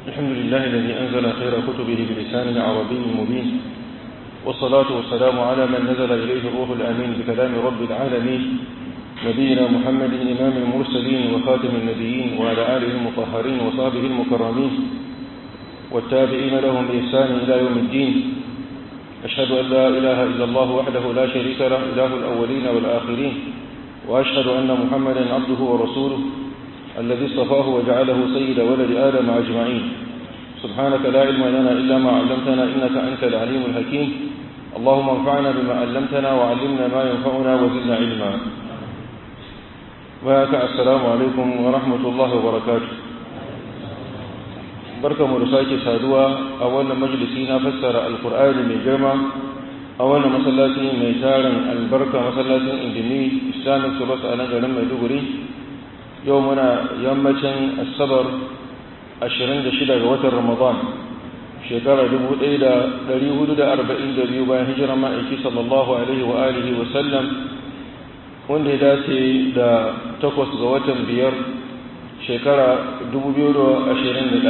الحمد لله الذي أنزل خير كتبه بلسان عربي مبين والصلاة والسلام على من نزل إليه الروح الأمين بكلام رب العالمين نبينا محمد إمام المرسلين وخاتم النبيين وعلى آله المطهرين وصحبه المكرمين والتابعين لهم بإحسان إلى يوم الدين أشهد أن لا إله إلا الله وحده لا شريك له إله الأولين والآخرين وأشهد أن محمدا عبده ورسوله الذي اصطفاه وجعله سيد ولد آدم أجمعين سبحانك لا علم لنا إلا ما علمتنا إنك أنت العليم الحكيم اللهم انفعنا بما علمتنا وعلمنا ما ينفعنا وزدنا علما وهك السلام عليكم ورحمة الله وبركاته barka mu da sake saduwa a wannan majalisi na fassara alkur'ani mai girma a wannan masallaci mai tarin albarka masallacin indimi islamic subas a nan garin maiduguri yau muna yammacin asabar 26 ga watan ramadan shekara 1442 bayan hijirar ma'aiki sallallahu alaihi wa alihi wa sallam wanda ya dace da takwas ga watan biyar shekara 2021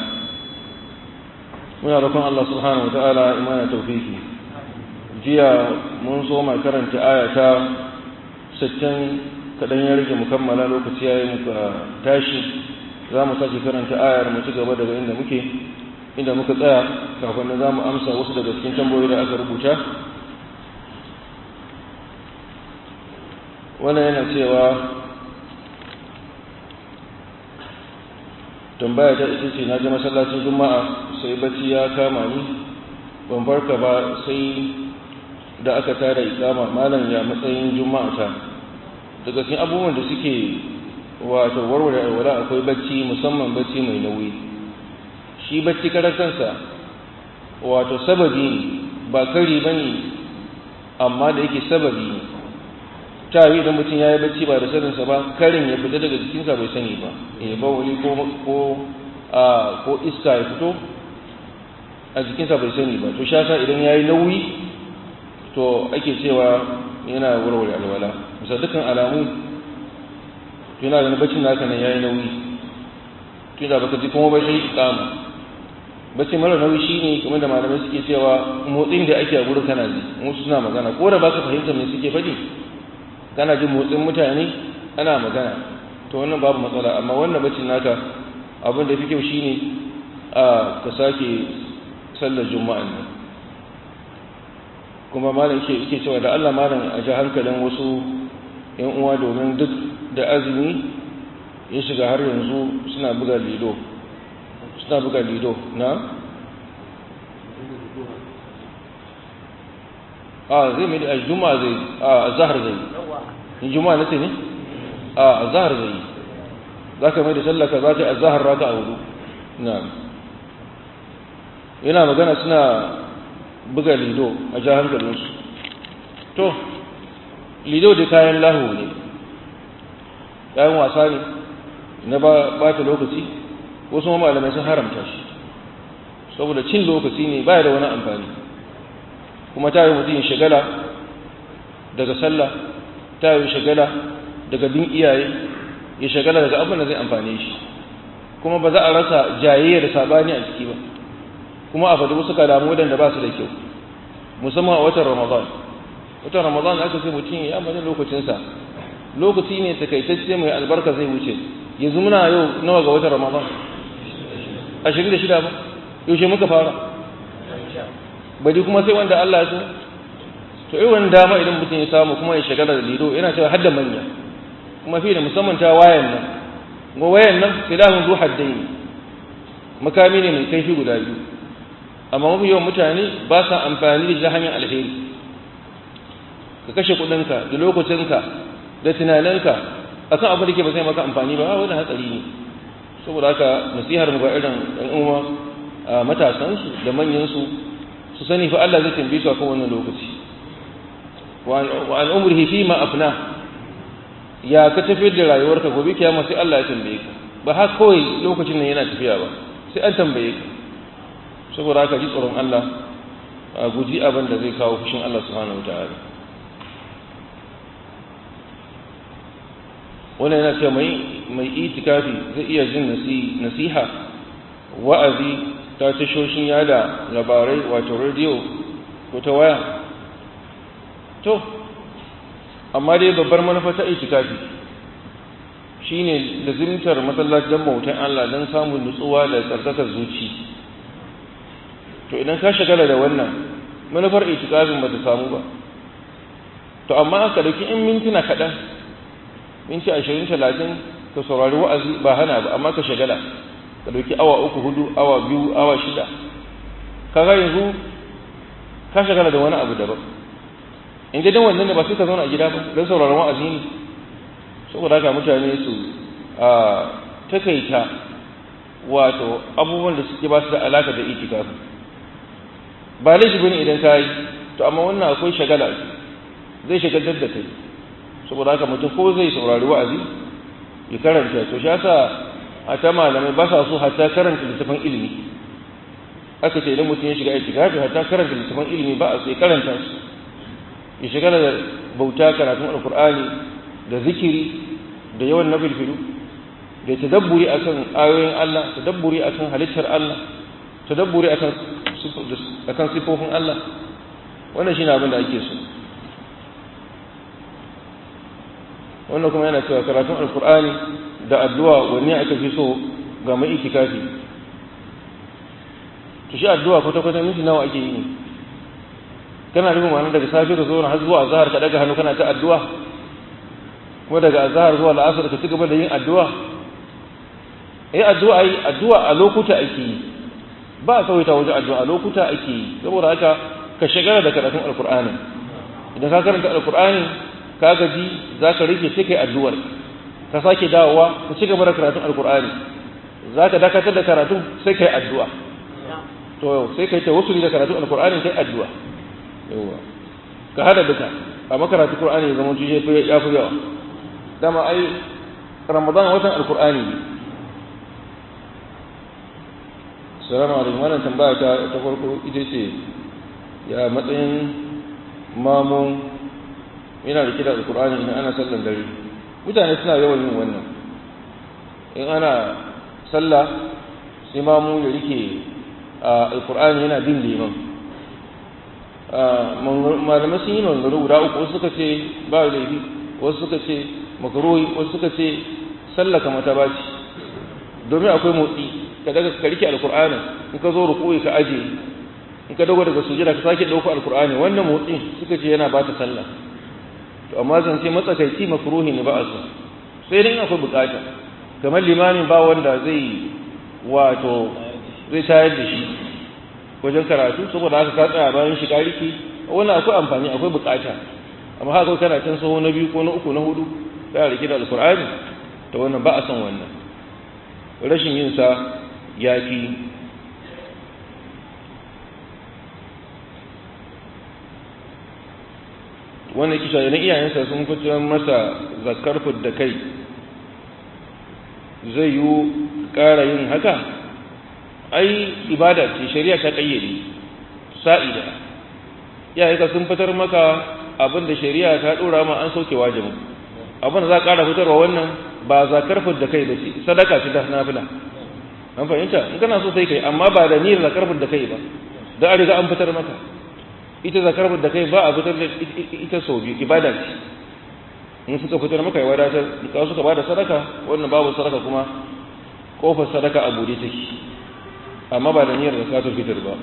muna rukun Allah subhanahu wa ta'ala imana taufiki jiya mun so ma karanta ayata 60 kadan ya rage mukammala lokaci yayi muka tashi za mu sake karanta ayar mu ci gaba daga inda muke inda muka tsaya kafin nan za mu amsa wasu daga cikin tambayoyi da aka rubuta wannan yana cewa tambaya ta ita ce na ji masallacin juma'a sai bacci ya kama ni ban farka ba sai da aka tara ikama malam ya matsayin juma'a ta daga cikin abubuwan da suke wato warware alwala akwai bacci musamman bacci mai nauyi shi bacci karar kansa wato sababi ne ba kari ba ne amma da yake sababi ne ta yi idan mutum ya yi bacci ba da saninsa ba karin ya fita daga jikinsa bai sani ba ya ba wani ko iska ya fito a jikinsa bai sani ba to shasa idan ya yi nauyi to ake cewa yana warware alwala bisa dukkan alamu yana da baccin naka nan ya yi nauyi tun da baka ji kuma bai sai ikama bacci mara nauyi shine kamar da malamai suke cewa motsin da ake a gurin kana ji musu suna magana ko da baka fahimta me suke faɗi kana jin motsin mutane ana magana to wannan babu matsala amma wannan bacin naka abin da fi kyau shine a ka sake sallar juma'a ne kuma malam yake yake cewa da Allah malam a ji hankalin wasu yan uwa domin duk da azumi ya shiga har yanzu suna buga lido suna buga lido na a zai mai da juma'a zai a zahar zai in juma'a nace ne a zahar zai za ka mai da sallaka za ka yi a zahar raka a hudu na yana magana suna buga lido a ja hankalinsu to lido da kayan lahu ne kayan wasa ne na ba ta lokaci wasu malamai sun haramta shi saboda cin lokaci ne baya da wani amfani kuma ta yi mutum shagala daga sallah ta yi shagala daga bin iyaye ya shagala daga abin da zai amfane shi kuma ba za a rasa jayayya da sabani a ciki ba kuma a faɗi wasu kalamu waɗanda ba su da kyau musamman a watan ramadan watan ramadan aka ce mutum ya amfani lokacinsa lokaci ne takaitacce mai albarka zai wuce yanzu muna yau nawa ga watan ramadan ashirin da shida ba yaushe muka fara bari kuma sai wanda Allah ya so to irin dama idan mutum ya samu kuma ya shagala da lido yana cewa hadda manya kuma fi da musamman ta wayan nan ga wayan nan silahun zu haddai makami ne mai kaifi guda biyu amma mafi yawan mutane ba sa amfani da hanyar alheri ka kashe kudinka da lokacinka da tunaninka akan abin da ke ba sai maka amfani ba wani hatsari ne saboda haka nasihar mu ga irin ɗan uwa matasansu da manyansu su sani fa Allah zai tambaye su akan wannan lokaci wa an umrihi fi ma afna ya ka tafiyar da rayuwarka gobe kiyama sai Allah ya tambaye ka ba har kawai lokacin nan yana tafiya ba sai an tambaye ka saboda haka ji tsoron Allah a guji abin da zai kawo fushin Allah subhanahu wataala wannan yana cewa mai mai itikafi zai iya jin nasiha wa'azi ta tashoshin yada labarai wato rediyo ko ta waya to amma dai babbar manufa ta itikafi shine lazimtar masallacin bautan Allah don samun nutsuwa da tsarkakar zuci to idan ka shagala da wannan manufar itikafin ba ta samu ba to amma aka dauki in mintuna kaɗan minti ashirin talatin ka saurari wa'azi ba hana ba amma ka shagala ka dauki awa uku hudu awa biyu awa shida kaga yanzu ka shagala da wani abu daban in gidan wannan ne ba sai ka zauna a gida ba don sauraron wa'azi ne saboda haka mutane su a takaita wato abubuwan da suke ba su da alaka da itikafi ba laifi bane idan ka yi to amma wannan akwai shagala zai shagaltar da kai saboda haka mutum ko zai saurari wa'azi ya karanta to shi yasa a ta malamai ba sa so hatta karanta littafin ilimi aka ce idan mutum ya shiga itikafi hatta karanta littafin ilimi ba a sai karanta su ya shiga da bauta karatun alkur'ani da zikiri da yawan nabilfilu da tadabburi akan ayoyin Allah tadabburi akan halittar Allah tadabburi akan akan sifofin Allah wannan shine abin da ake so wannan kuma yana cewa karatun alkur'ani da addu'a wanne aka fi so ga mai itikafi to shi addu'a kwata-kwata minti nawa ake yi ne kana nufin ma'ana daga safe ka zo har zuwa azhar ka daga hannu kana ta addu'a kuma daga azhar zuwa la'asar ka ci gaba da yin addu'a eh addu'a yi addu'a a lokuta ake yi ba a tsawaita wajen addu'a a lokuta ake yi saboda haka ka shagara da karatun alkur'ani idan ka karanta alkur'ani ka gaji za ka rike sai kai addu'ar ka sake dawowa ka ci gaba da karatun alkur'ani za ka dakatar da karatun sai kai addu'a to sai kai tawassuli da karatun alkur'ani kai addu'a yawa ka hada duka amma karatu qur'ani ya zama tuje ya fi yawa dama ai ramadan watan alkur'ani ne salamu alaikum wannan tambaya ta ta farko ita ce ya matsayin mamun yana da kida alkur'ani idan ana sallan dare mutane suna yawan yin wannan in ana sallah sai mamu ya rike alkur'ani yana bin liman malamai sun yi maganganu guda uku wasu suka ce ba laifi wasu suka ce makaroyi wasu suka ce sallaka mata ba ce domin akwai motsi ka daga ka rike alkur'ani in ka zo rukuyi ka aje in ka dago daga sujada ka sake dauko alkur'ani wannan motsi suka ce yana ba ta sallah to amma zan ce matsakaici makruhi ne ba a so sai dai akwai bukata kamar limamin ba wanda zai wato zai tayar da shi wajen karatu saboda haka ka tsaya bayan shi kariki wannan akwai amfani akwai bukata amma haka kana can saho na biyu ko na uku na hudu ka rike da alkur'ani to wannan ba a son wannan rashin yin sa yafi wannan kisha idan iyayensa sun fitar masa zakar da kai zai yi ƙara yin haka ai ibada ce shari'a ta ƙayyade sa'ida iyayenka sun fitar maka abin da shari'a ta ɗora ma an sauke wajibin abin da za a ƙara fitarwa wannan ba zakar da kai ba ce sadaka ce ta nafila an fahimta in kana so sai kai amma ba da niyyar zakar da kai ba da an riga an fitar maka ita zakar da kai ba a fitar da ita sau biyu ibada ce in suka fitar maka ya wadatar ka suka ba da sadaka wannan babu sadaka kuma kofar sadaka a bude take amma ba da niyyar zakatul fitar ba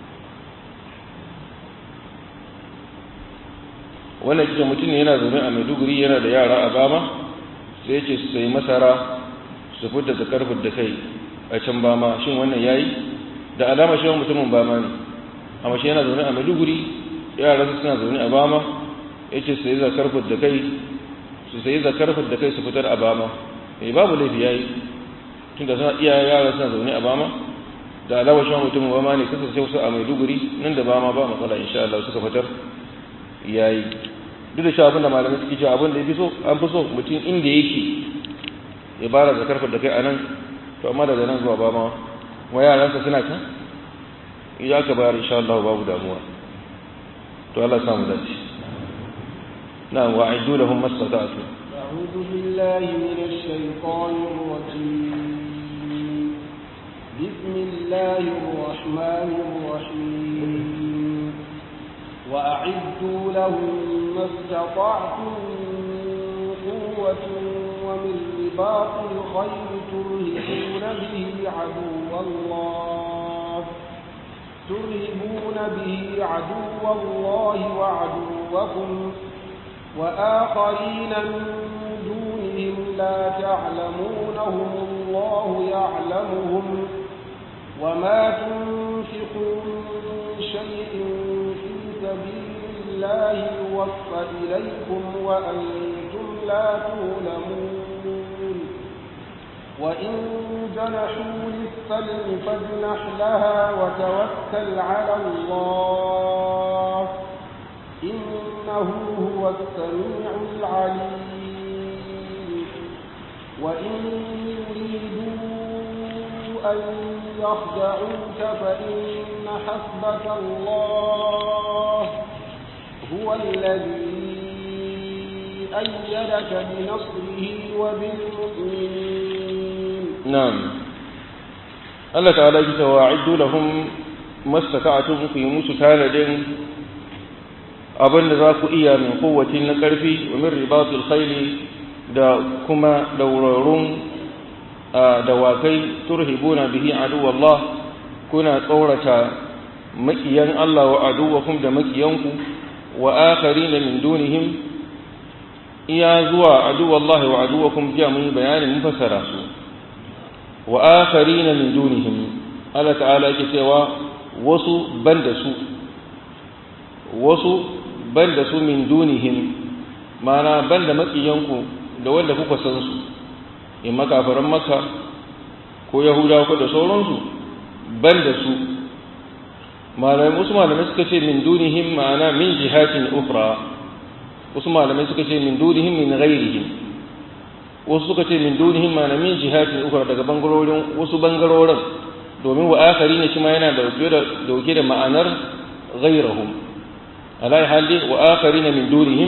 wannan kike mutum ne yana zaune a Maiduguri yana da yara a Bama sai yake su sayi masara su fitar da karfin da kai a can Bama shin wannan yayi da alama shi mutumin Bama ne amma shi yana zaune a Maiduguri yaran suna zaune a Bama yace sai zakar da kai su sai zakar da kai su fitar a Bama eh babu laifi yayi tunda suna iya yaran suna zaune a Bama da alama shi mutumin Bama ne kasance su a Maiduguri nan da Bama ba matsala insha Allah suka fitar yayi duk da shi abinda malamai suke cewa abinda ya fi so an fi so mutum inda yake ya bara zakar da kai a nan to amma daga nan zuwa Bama wa yaransa suna can idan aka bayar insha Allah babu damuwa to Allah ya samu dace na wa'idu lahum mastata'tu a'udhu billahi minash shaitanir rajim بسم الله الرحمن الرحيم وأعدوا لهم ما استطعتم من قوة ومن رباط الخير ترهبون به عدو الله ترهبون به عدو الله وعدوكم وآخرين من دونهم لا تعلمونهم الله يعلمهم وما تنفقوا من شيء في سبيل الله يوفى إليكم وأنتم لا تظلمون وإن جنحوا للسلم فاجنح لها وتوكل على الله إنه هو السميع العليم وإن يريدوا أن يخدعوك فإن حسبك الله هو الذي أيدك بنصره وبالمؤمنين نعم الله تعالى يقول وأعدوا لهم ما استطعتم في موسى تاندين abin da za ku iya min kowacin na ƙarfi wa min ribatul khayli da kuma daurarun dawakai turhibuna bihi aduwallah kuna tsaurata makiyan Allah wa aduwakum da makiyanku wa akharina min dunihim iya zuwa aduwallahi wa aduwakum jiya mun bayanin mun fassara su wa akharina min dunihim Allah ta'ala yake cewa wasu banda su wasu banda su min dunihim mana banda makiyanku da wanda kuka san su in makafaran makka ko yahudawa ko da sauransu banda su malamai wasu malamai suka ce min dunihim ma'ana min jihatin ukhra wasu malamai suka ce min dunihim min ghairihim wasu suka ce min dunihim ma'ana min jihatin ukhra daga bangarorin wasu bangarorin domin wa akhari ne shi ma yana dauke da dauke da ma'anar ghairahum alai hali wa akharina min dunihim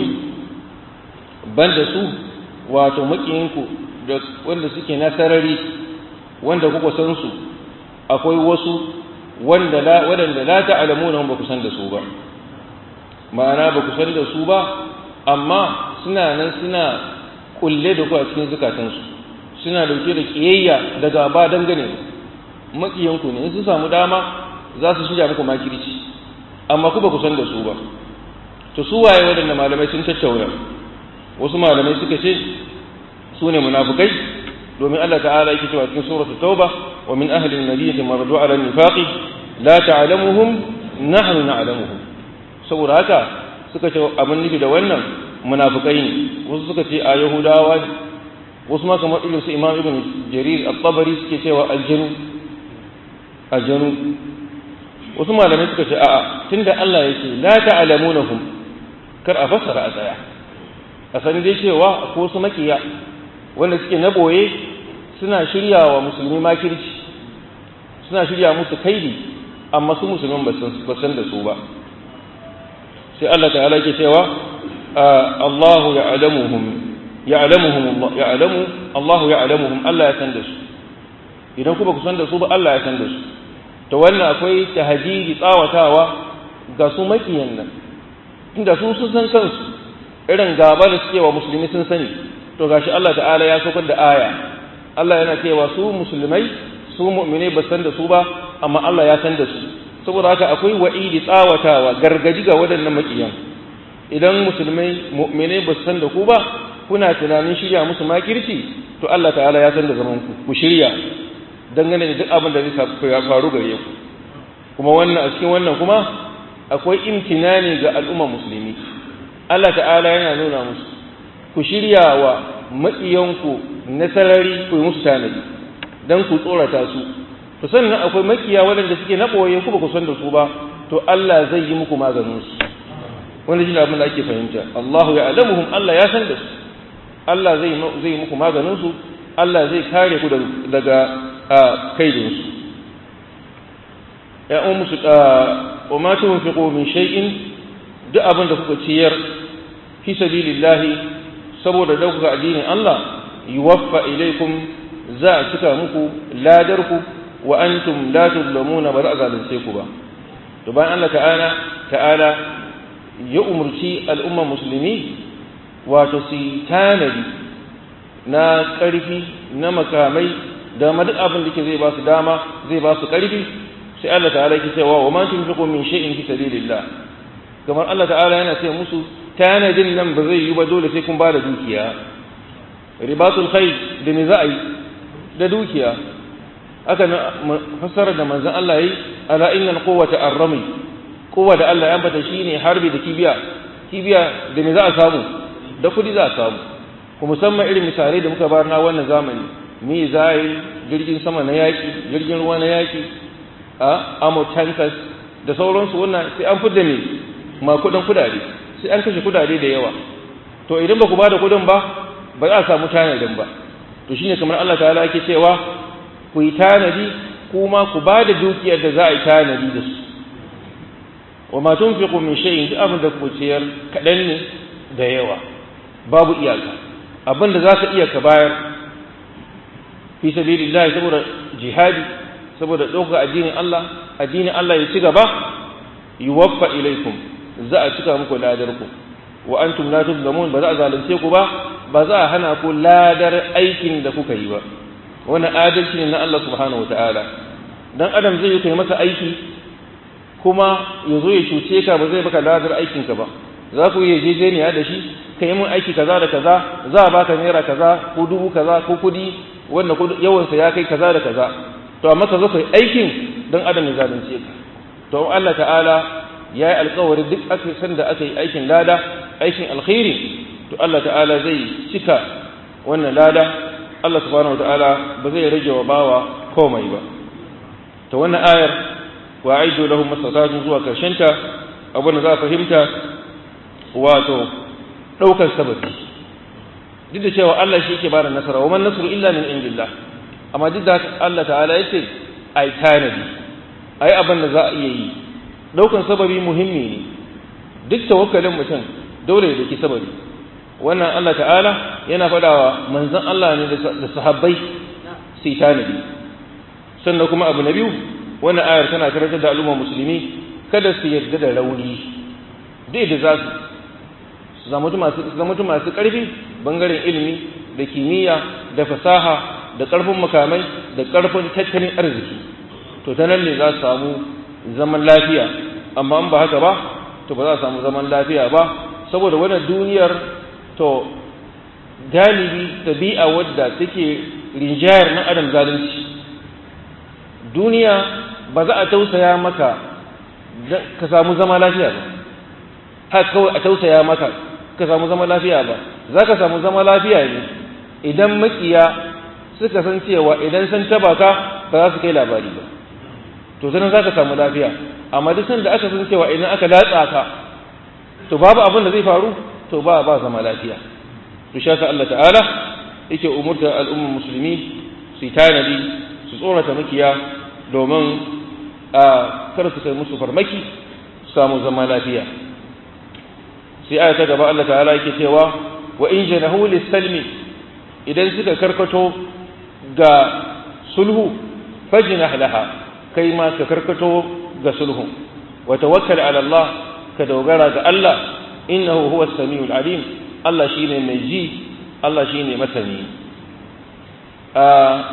banda su wato makiyinku da wanda suke nasarari wanda kuka san su akwai wasu wanda la wadanda la ta'lamuna ba ku san da su ba ma'ana ba ku san da su ba amma suna nan suna kulle da ku a cikin zukatansu suna dauke da kiyayya da gaba dangane makiyanku ne in su samu dama za su shirya muku makirci amma ku ba ku san da su ba to su waye waɗanda malamai sun tattauna wasu malamai suka ce su ne munafukai domin Allah ta'ala yake cewa cikin suratul tauba wa min ahli an-nabiyyati maradu ala an-nifaqi la ta'lamuhum nahnu na'lamuhum saboda haka suka ce abin nufi da wannan munafukai ne wasu suka ce a yahudawa ne wasu ma kamar irin su imam ibn jarir at-tabari suke cewa aljanu aljanu wasu malamai suka ce a'a tunda Allah yake la ta'lamunahum kar a fassara a tsaya a san dai cewa ko su makiya wanda suke na boye suna shirya wa musulmi makirci suna shirya musu kaidi amma su musulmin ba san da su ba sai Allah ta'ala ke cewa Allahu ya'lamuhum ya'lamuhum Allah ya'lamu Allahu ya'lamuhum Allah ya san da su idan ku ba ku san da su ba Allah ya san da su to wannan akwai tahdidi tsawatawa ga su makiyan nan inda su sun san kansu irin gaba da suke wa musulmi sun sani to gashi Allah ta'ala ya saukar da aya Allah yana cewa su musulmai su mu'mine ba san da su ba amma Allah ya san da su saboda haka akwai wa'idi tsawatawa gargaji ga waɗannan makiyan idan musulmai mu'mine ba san da ku ba kuna tunanin shirya musu makirci to Allah ta'ala ya san da zaman ku ku shirya dangane da duk abin da zai faru gare ku kuma wannan a cikin wannan kuma akwai imtinani ga al'umma musulmi Allah ta'ala yana nuna musu ku shirya wa maƙiyanku na sarari ku yi musu tanadi don ku tsorata su to sannan akwai makiya waɗanda suke na ɓoye ku ba ku san da su ba to Allah zai yi muku maganin su wanda shi abin da ake fahimta Allahu ya alamuhum Allah ya san da su Allah zai zai yi muku maganin su Allah zai kare ku daga kaidin su ya ummu su wa ma tunfiqu min shay'in duk abin da kuka ciyar fi sabilillahi saboda dauka addinin Allah yuwaffa ilaikum za a cika muku ladarku wa antum la tuzlamuna ba za a zalunce ku ba to bayan Allah ta'ala ta'ala ya umurci al'ummar musulmi wato su tanadi na ƙarfi na makamai da ma duk abin da ke zai ba su dama zai ba su ƙarfi sai Allah ta'ala ke cewa wa ma tunfiqu min shay'in fi sabilillah kamar Allah ta'ala yana ce musu tanadin nan ba zai yi ba dole sai kun ba da dukiya ribatul khayr da me za a yi da dukiya aka fassara da manzon Allah yi ala innal quwwata ar-rami kowa da Allah ya ambata shine harbi da kibiya kibiya da me za a samu da kudi za a samu ku musamman irin misalai da muka bar na wannan zamani mi zai jirgin sama na yaki jirgin ruwa na yaki a amo tankers da sauransu wannan sai an fidda ne ma kudin kudade sai an kashe kudade da yawa to idan ba ku ba da kudin ba ba za a samu tanadin ba to shine kamar Allah ta'ala yake cewa ku yi tanadi kuma ku ba da dukiyar da za a yi tanadi da su wa ma tunfiqu min shay'in duk abin da ku ciyar kadan ne da yawa babu iyaka abin da zaka iya ka bayar fi sabilillah saboda jihadi saboda ɗaukar addinin Allah addinin Allah ya ci gaba yuwaffa ilaikum za a cika muku ladar ku wa antum la tuzlamun ba za a zalunce ku ba ba za a hana ku ladar aikin da kuka yi ba wannan adalci ne na Allah subhanahu wataala dan adam zai yi kai masa aiki kuma ya zo ya cuce ka ba zai baka ladar aikinka ba za ku yi yarjejeniya da shi ka yi mun aiki kaza da kaza za a baka naira kaza ko dubu kaza ko kudi wanda yawansa ya kai kaza da kaza to amma ka zo ka yi aikin don adam ya zalunce ka to Allah ta'ala ya yi alkawari duk aka san da aka yi aikin lada aikin alkhairi to Allah ta'ala zai cika wannan lada Allah subhanahu wa ta'ala ba zai rage wa bawa komai ba to wannan ayar wa aidu lahum mastata'atun zuwa karshen ta abin da za a fahimta wato daukar sababi duk da cewa Allah shi yake bada nasara wa man nasru illa min indillah amma duk da Allah ta'ala yace ai tanadi ai abin da za a iya yi daukan sababi muhimmi ne duk tawakkalin mutum dole ya daki sababi wannan Allah ta'ala yana fadawa manzon Allah ne da sahabbai su tanadi sannan kuma abu na biyu wannan ayar tana karantar da al'ummar musulmi kada su yarda da rauni dai da za su su zama masu ƙarfi bangaren ilimi da kimiyya da fasaha da ƙarfin makamai da ƙarfin tattalin arziki to ta nan ne za su samu zaman lafiya amma in ba haka ba to ba za su samu zaman lafiya ba saboda wannan duniyar to galibi tabi'a wadda take rinjayar na adam zalunci duniya ba za a tausaya maka ka samu zama lafiya ba haka kawai a tausaya maka ka samu zama lafiya ba za ka samu zama lafiya ne idan makiya suka san cewa idan sun taba ka ba za su kai labari ba to zanen za ka samu lafiya amma duk sanda aka san cewa idan aka latsa ka to babu abin da zai faru to ba ba zama lafiya to sha Allah ta'ala yake umurta al'ummar musulmi su tanadi su tsorata makiya domin a kar su kai musu farmaki su samu zama lafiya sai aya ta gaba Allah ta'ala yake cewa wa in janahu lis-salmi idan suka karkato ga sulhu fajnah laha kai ma ka karkato ga sulhu wa tawakkal ala Allah ka dogara ga Allah innahu huwas samiul alim Allah shine mai ji Allah shine masani a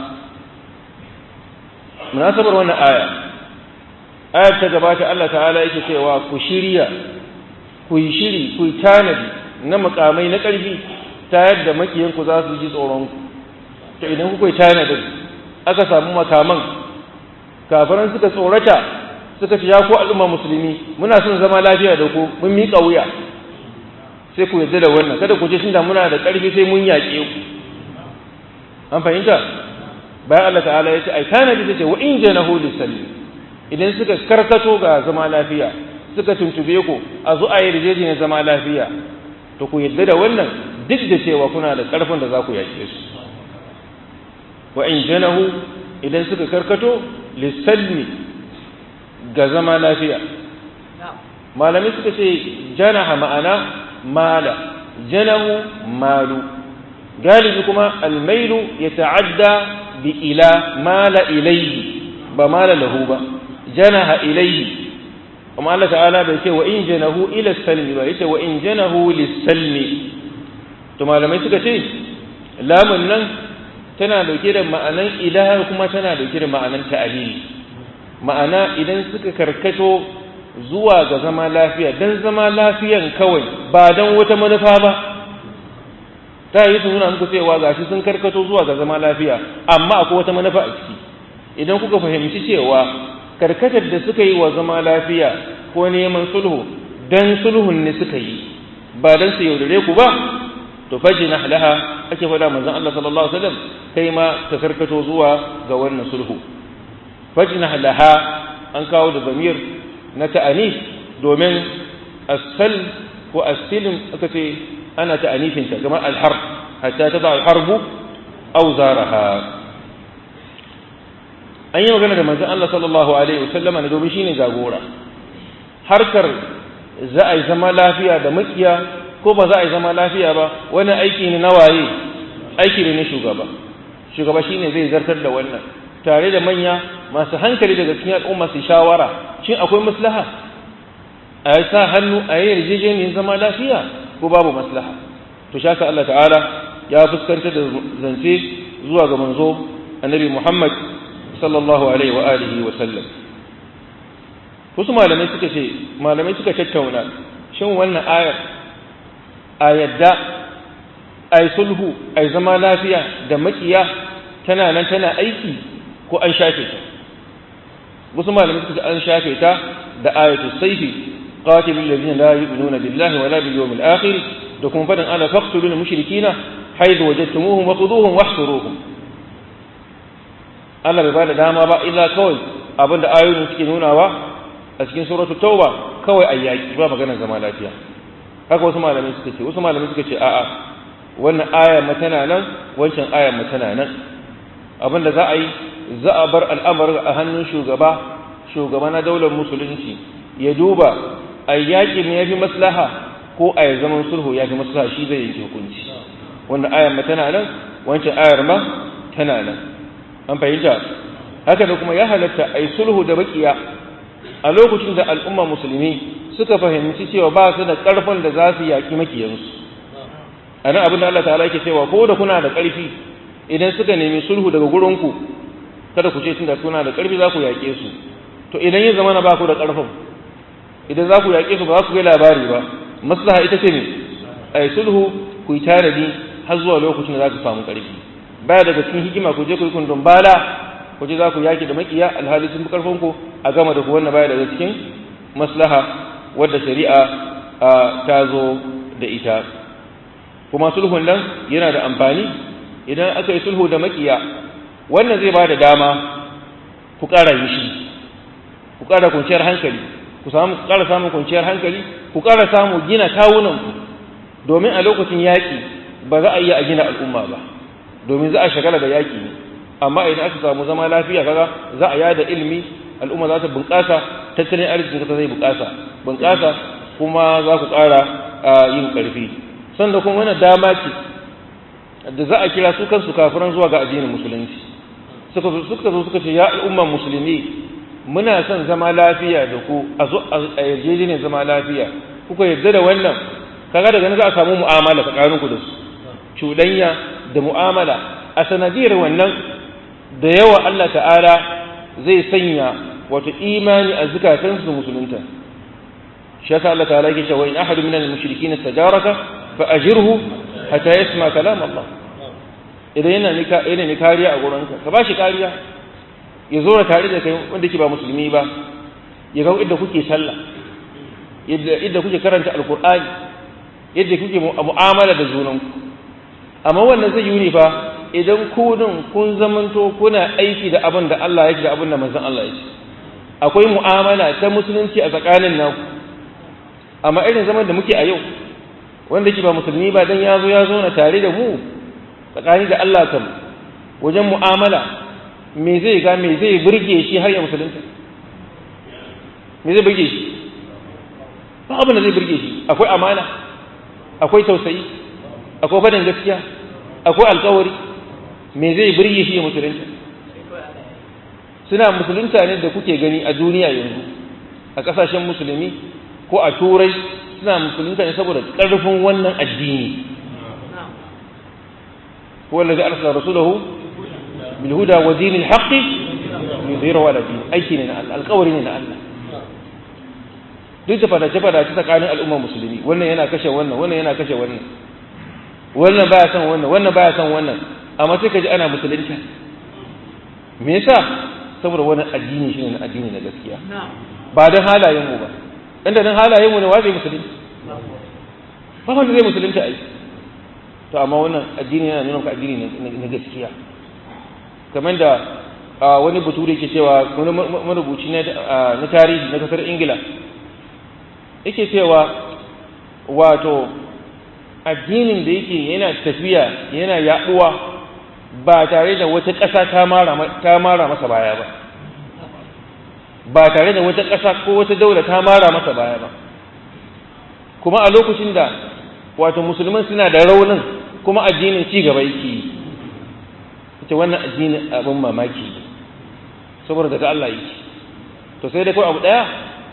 munasabar wannan aya ayar ta gabata Allah ta'ala yake cewa ku shirya ku yi shiri ku yi tanadi na mukamai na ƙarfi ta yadda makiyanku za su ji tsoronku to idan kuka yi tanadi aka samu makaman kafiran suka tsorata suka ce ya ku al'umma musulmi muna son zama lafiya da ku mun miƙa wuya sai ku yarda da wannan kada ku ce tunda muna da ƙarfi sai mun yaƙe ku an fahimta bayan Allah ta'ala ya ce ai tanadi ta ce wa in janahu lisalli idan suka karkato ga zama lafiya suka tuntube ku a zo a yi rijejin zama lafiya to ku yadda da wannan duk da cewa kuna da ƙarfin da za ku yaƙe su wa in janahu idan suka karkato lissalmi ga zama lafiya malami suka ce janaha ma'ana mala janahu malu galibi kuma almailu ya ta'adda bi ila mala ilaihi ba mala lahu ba janaha ilayhi amma Allah ta'ala bai ce wa in janahu ila salmi ba yace wa in janahu lis-salmi to malamai suka ce lamun nan tana dauke da ma'anan ilaha kuma tana dauke da ma'anan ta'alili ma'ana idan suka karkato zuwa ga zama lafiya dan zama lafiyan kawai ba dan wata manufa ba ta yi su nuna muku cewa gashi sun karkato zuwa ga zama lafiya amma akwai wata manufa a ciki idan kuka fahimci cewa karkatar da suka yi wa zama lafiya ko neman sulhu dan sulhun ne suka yi ba dan su yaudare ku ba to fajina laha ake faɗa manzon Allah sallallahu alaihi wasallam kai ma ka karkato zuwa ga wannan sulhu fajina laha an kawo da zamir na ta'anif domin asal ko asilin aka ce ana ta'anifinta kamar alharb hatta tada alharbu aw zaraha an yi magana da manzon Allah sallallahu alaihi wasallama ne domin shine jagora harkar za a yi zama lafiya da makiya ko ba za a yi zama lafiya ba wani aiki ne na waye aiki ne na shugaba shugaba shine zai zartar da wannan tare da manya masu hankali daga cikin al'umma su shawara shin akwai maslaha a yi sa hannu a yi yarjejeniyar zama lafiya ko babu maslaha to shaka Allah ta'ala ya fuskanta da zance zuwa ga manzo annabi Muhammad sallallahu alaihi wa alihi wa sallam wasu malamai suka ce malamai suka tattauna shin wannan ayar a yadda ai sulhu ai zama lafiya da makiya tana nan tana aiki ko an shafe ta wasu malamai suka ce an shafe ta da ayatu sayfi qatilul ladina la yu'minuna billahi wala bil yawmil akhir da kuma fadin ala faqtulul mushrikina haythu wajadtumuhum wa quduhum wahsuruhum Allah bai bada dama ba illa kawai abinda ayoyin suke nunawa a cikin suratul tauba kawai ayyaki ba maganar zama lafiya haka wasu malamai suka ce wasu malamai suka ce a'a wannan aya tana nan wancan aya tana nan abinda za a yi za a bar al'amarin a hannun shugaba shugaba na daular musulunci ya duba a yaƙi me yafi maslaha ko a yi zaman sulhu ya fi maslaha shi zai yanke hukunci wannan ayar ma tana nan wancan ayar ma tana nan an fahimta haka da kuma ya halatta a yi sulhu da bakiya a lokacin da al'umma musulmi suka fahimci cewa ba su da ƙarfin da za su yaƙi makiyansu a nan abin da Allah ta'ala yake cewa ko da kuna da ƙarfi idan suka nemi sulhu daga gurinku kada ku ce tun da kuna da ƙarfi za ku yaƙe su to idan ya zama na ba ku da ƙarfin idan za ku yaƙe su ba za ku kai labari ba maslaha ita ce ne a yi sulhu ku yi tanadi har zuwa lokacin da za ku samu ƙarfi baya daga cikin hikima ku je ku yi kundin bala ku je za ku yaƙi da maƙiya alhali sun fi ƙarfin ku a gama da ku wannan baya daga cikin maslaha wadda shari'a ta zo da ita kuma sulhun nan yana da amfani idan aka yi sulhu da maƙiya wannan zai ba da dama ku ƙara yi shi ku ƙara kwanciyar hankali ku samu ku ƙara samun kwanciyar hankali ku ƙara samu gina kawunanku domin a lokacin yaƙi ba za a iya a gina al'umma ba domin za a shagala da yaƙi ne amma idan aka samu zama lafiya kaga za a yada ilimi al'umma za ta bunƙasa tattalin arzikin ta zai bunƙasa bunƙasa kuma za ku ƙara yin ƙarfi sanda kuma wani dama ce da za a kira su kansu kafiran zuwa ga addinin musulunci suka zo suka ce ya al'umman musulmi muna son zama lafiya da ku a zo a yarjejeniyar zama lafiya kuka yarda da wannan kaga daga nan za a samu mu'amala tsakanin ku da su cuɗanya da mu'amala a sanadiyar wannan da yawa Allah ta'ala zai sanya wato imani a zukatansu da musulunta shi yasa Allah ta'ala yake cewa in ahadu minal mushrikin istajaraka fa ajirhu hatta yasma kalam Allah idan yana nika yana ne kariya a gurinka ka bashi kariya ya zo da tare da kai wanda ke ba musulmi ba ya ga idda kuke sallah yadda idda kuke karanta alqur'ani yadda kuke mu'amala da junanku amma wannan zai yi ne fa idan ku din kun zamanto kuna aiki da abin da Allah yake da abin da manzon Allah yake akwai mu'amala ta musulunci a tsakanin naku amma irin zaman da muke a yau wanda ke ba musulmi ba dan ya zo ya zo na tare da mu tsakani da Allah kan wajen mu'amala me zai ga me zai burge shi har ya musulunta me zai burge shi ba abin da zai burge shi akwai amana akwai tausayi akwai faɗin gaskiya akwai alkawari me zai burge shi ya musulunta suna musulunta ne da kuke gani a duniya yanzu a ƙasashen musulmi ko a turai suna musulunta ne saboda ƙarfin wannan addini هو الذي أرسل رسوله بالهدى ودين الحق ليظهره على الدين أي شيء القول من الله duk da fadace-fadace tsakanin al'ummar musulmi wannan yana kashe wannan wannan yana kashe wannan wannan baya son wannan wannan baya son wannan amma sai ka ji ana musulunta me yasa saboda wannan addini shine na addini na gaskiya ba don halayen mu ba inda don halayen mu ne wa zai musulunci ba wanda zai musulunta ai to amma wannan addini yana nuna maka addini na gaskiya kamar da wani bature ke cewa wani marubuci na tarihi na kasar ingila yake cewa wato addinin da yake yana tafiya yana yaduwa ba tare da wata ƙasa ta mara masa baya ba ba tare da wata ƙasa ko wata daula ta mara masa baya ba kuma a lokacin da wato musulman suna da raunin kuma addinin ci gaba yake yi ita wannan addinin abin mamaki saboda daga Allah yake to sai dai kawai abu daya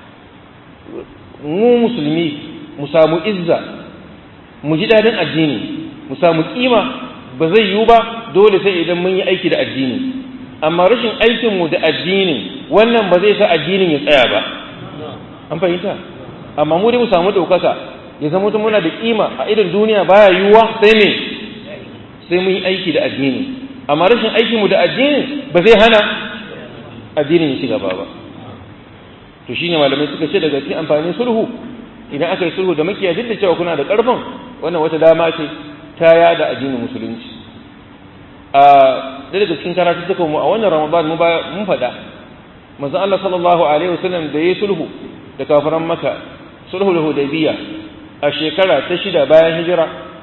mu musulmi mu samu izza mu ji dadin addini mu samu kima ba zai yiwu ba dole sai idan mun yi aiki da addini amma rashin aikinmu da addini wannan ba zai sa addinin ya tsaya ba an fahimta amma mu dai mu samu ɗaukaka ya zama mutum muna da kima a idan duniya baya yiwuwa sai me sai mun yi aiki da addini amma rashin aikinmu da addini ba zai hana addinin ya ci gaba ba to shine malamai suka ce daga cikin amfanin sulhu idan aka yi sulhu da makiya duk da cewa kuna da karfin wannan wata dama ce ta yada addinin musulunci a daga cikin karatu suka mu a wannan ramadan mu mun faɗa manzon Allah sallallahu alaihi wasallam da yayi sulhu da kafiran maka sulhu da hudaybiya a shekara ta shida bayan hijira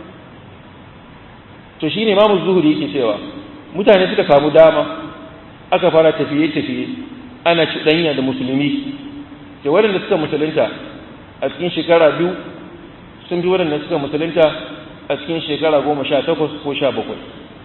to shine imamu zuhuri yake cewa mutane suka samu dama aka fara tafiye-tafiye ana cuɗanya da musulmi da waɗanda suka musulunta a cikin shekara biyu sun bi waɗanda suka musulunta a cikin shekara goma sha takwas ko sha bakwai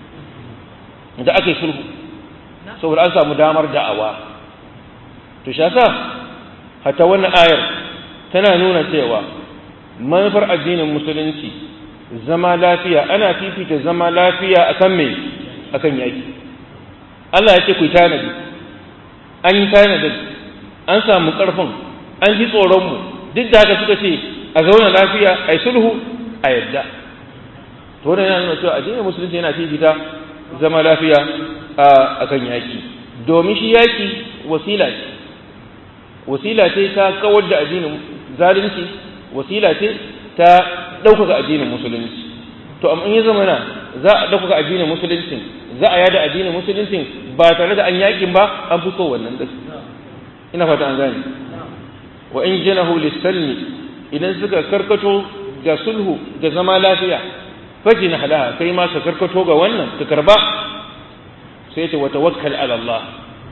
da aka yi sulhu saboda an samu damar da'awa to sha sa hata wannan ayar tana nuna cewa manufar addinin musulunci zama lafiya ana fifita zama lafiya akan mai akan yaki Allah ya ce ku tanadi an yi tanadi an samu karfin an ji tsoronmu duk da haka suka ce a zauna lafiya a yi sulhu a yadda to wannan yana nuna cewa addinin musulunci yana fifita zama lafiya a kan yaki domin shi yaki wasila ce wasila ce ta kawar da addinin zalunci wasila ce ta ɗaukaka addinin musulunci to amma in ya zama na za a ɗaukaka addinin musulunci za a yada addinin musulunci ba tare da an yakin ba an fi so wannan da ina fata an gane wa in janahu lisalmi idan suka karkato ga sulhu da zama lafiya fajina halaha kai ma ka karkato ga wannan ka karba sai ta wata wakkal ala Allah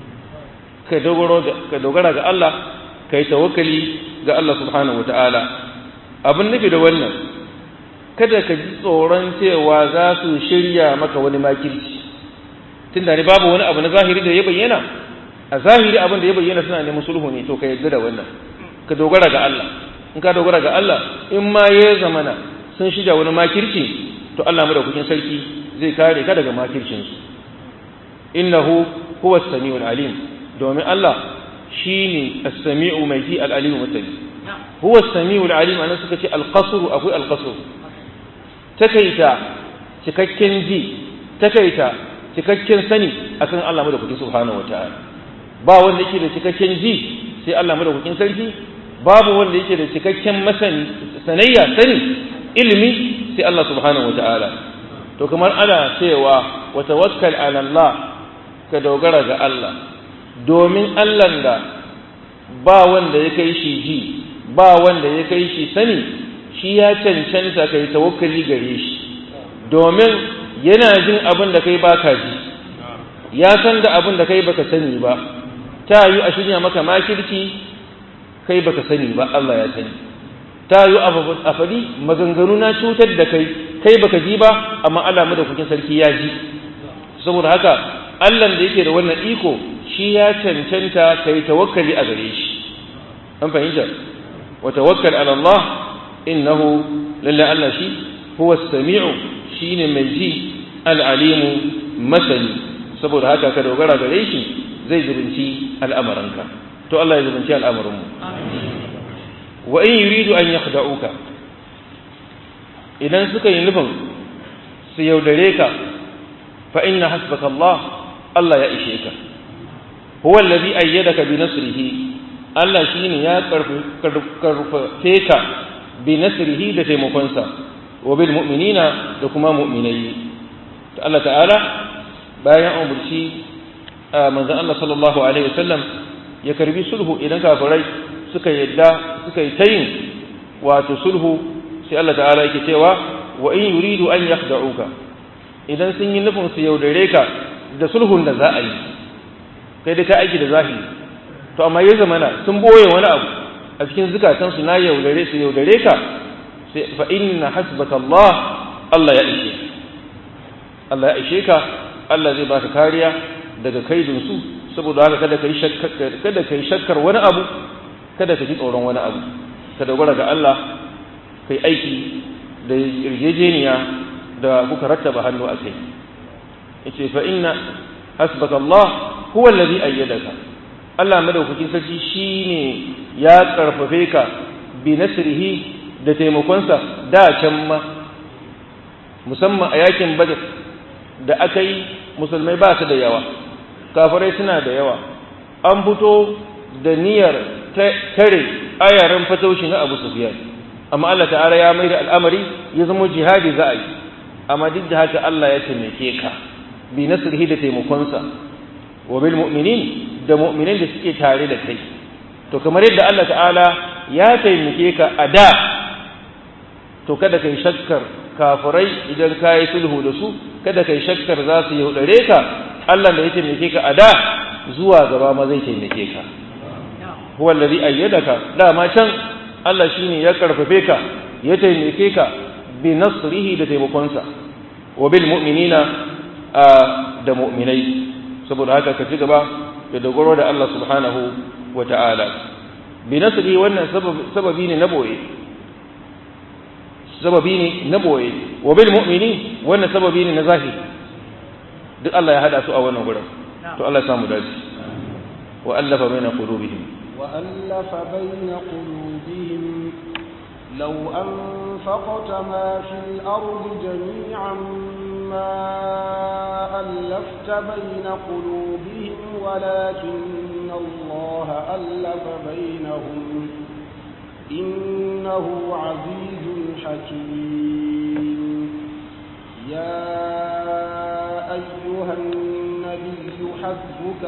ka dogara ga Allah ka yi tawakkali ga Allah subhanahu wa ta'ala abin nufi da wannan kada ka ji tsoron cewa za su shirya maka wani makirci tun da ne babu wani abu na zahiri da ya bayyana a zahiri abin da ya bayyana suna neman sulhu ne to ka yarda da wannan ka dogara ga Allah in ka dogara ga Allah in ma ya zamana sun shirya wani makirci to Allah madaukakin sarki zai kare ka daga makircinsu innahu huwa as-sami'ul alim domin Allah shine as-sami'u mai ji al-alim mutali huwa as-sami'ul alim anan suka ce al-qasr akwai al-qasr takaita cikakken ji takaita cikakken sani akan Allah madaukakin subhanahu wataala ba wanda yake da cikakken ji sai Allah madaukakin sarki babu wanda yake da cikakken masani sanayya sani ilimi sai Allah subhanahu wataala to kamar ana cewa wa tawakkal ala Allah ka dogara ga Allah domin Allah da ba wanda ya kai shi ji ba wanda ya kai shi sani shi ya cancanta kai tawakkali gare shi domin yana jin abin da kai baka ji ya san da abin da kai baka sani ba ta yi a shirya maka makirci kai baka sani ba Allah ya sani ta yi a faɗi maganganu na cutar da kai kai baka ji ba amma Allah madaukakin sarki ya ji saboda haka Allah da yake da wannan iko shi ya cancanta kai tawakkali a gare shi an fahimta wa tawakkal ala Allah innahu lalla Allah shi huwa as-sami'u shine mai ji al-alimu masani saboda haka ka dogara gare shi zai zubunci al'amuranka to Allah ya zubunci al'amuranmu wa in yuridu an yakhda'uka idan suka yi nufin su yaudare ka fa inna hasbaka Allah Allah ya ishe ka huwa allazi ayyadaka bi nasrihi Allah shine ya karfafe ka bi nasrihi da taimakonsa wa bil mu'minina da kuma mu'minai ta Allah ta'ala bayan umurci manzon Allah sallallahu alaihi wasallam ya karbi sulhu idan kafirai suka yadda suka yi tayin wato sulhu sai Allah ta'ala yake cewa wa in yuridu an yakhda'uka idan sun yi nufin su yaudare ka da sulhun da za a yi kai da ka aiki da zahiri to amma ya zamana sun boye wani abu a cikin zukatan su na yaudare su yaudare ka sai fa inna hasbaka Allah Allah ya ishe Allah ya ishe ka Allah zai baka kariya daga kaidin su saboda haka kada kai shakkar kada kai shakkar wani abu kada ka ji tsoron wani abu ka dogara ga Allah kai aiki da yarjejeniya da kuka rattaba hannu a kai yace fa inna hasbaka Allah huwa alladhi ayyadaka Allah madaukakin sarki shine ya karfafe ka bi nasrihi da taimakonsa da can ma musamman a yakin badr da aka yi musulmai ba su da yawa kafirai suna da yawa an fito da niyyar tare ayaran fataushi na Abu Sufyan amma Allah ta'ala ya mai da al'amari ya zama jihadi za a yi amma duk da haka Allah ya taimake ka bi nasrihi da taimakonsa wa bil mu'minin da mu'minin da suke tare da kai to kamar yadda Allah ta'ala ya taimake ka a da to kada kai shakkar kafirai idan ka yi sulhu da su kada kai shakkar za su yaudare ka Allah da ya taimake ka a da zuwa gaba ma zai taimake ka huwa allazi ayyadaka dama can Allah shine ya karfafe ka ya taimake ka bi nasrihi da taimakonsa wa bil mu'minina da mu'minai saboda haka ka ci gaba da dogaro da Allah subhanahu wa ta'ala bi nasrihi wannan sababi ne na boye sababi ne na boye wa bil mu'minin wannan sababi ne na zahiri duk Allah ya hada su a wannan gurin to Allah ya samu dace wa allafa baina qulubihim وألف بين قلوبهم لو أنفقت ما في الأرض جميعا ما ألفت بين قلوبهم ولكن الله ألف بينهم إنه عزيز حكيم يا أيها النبي حسبك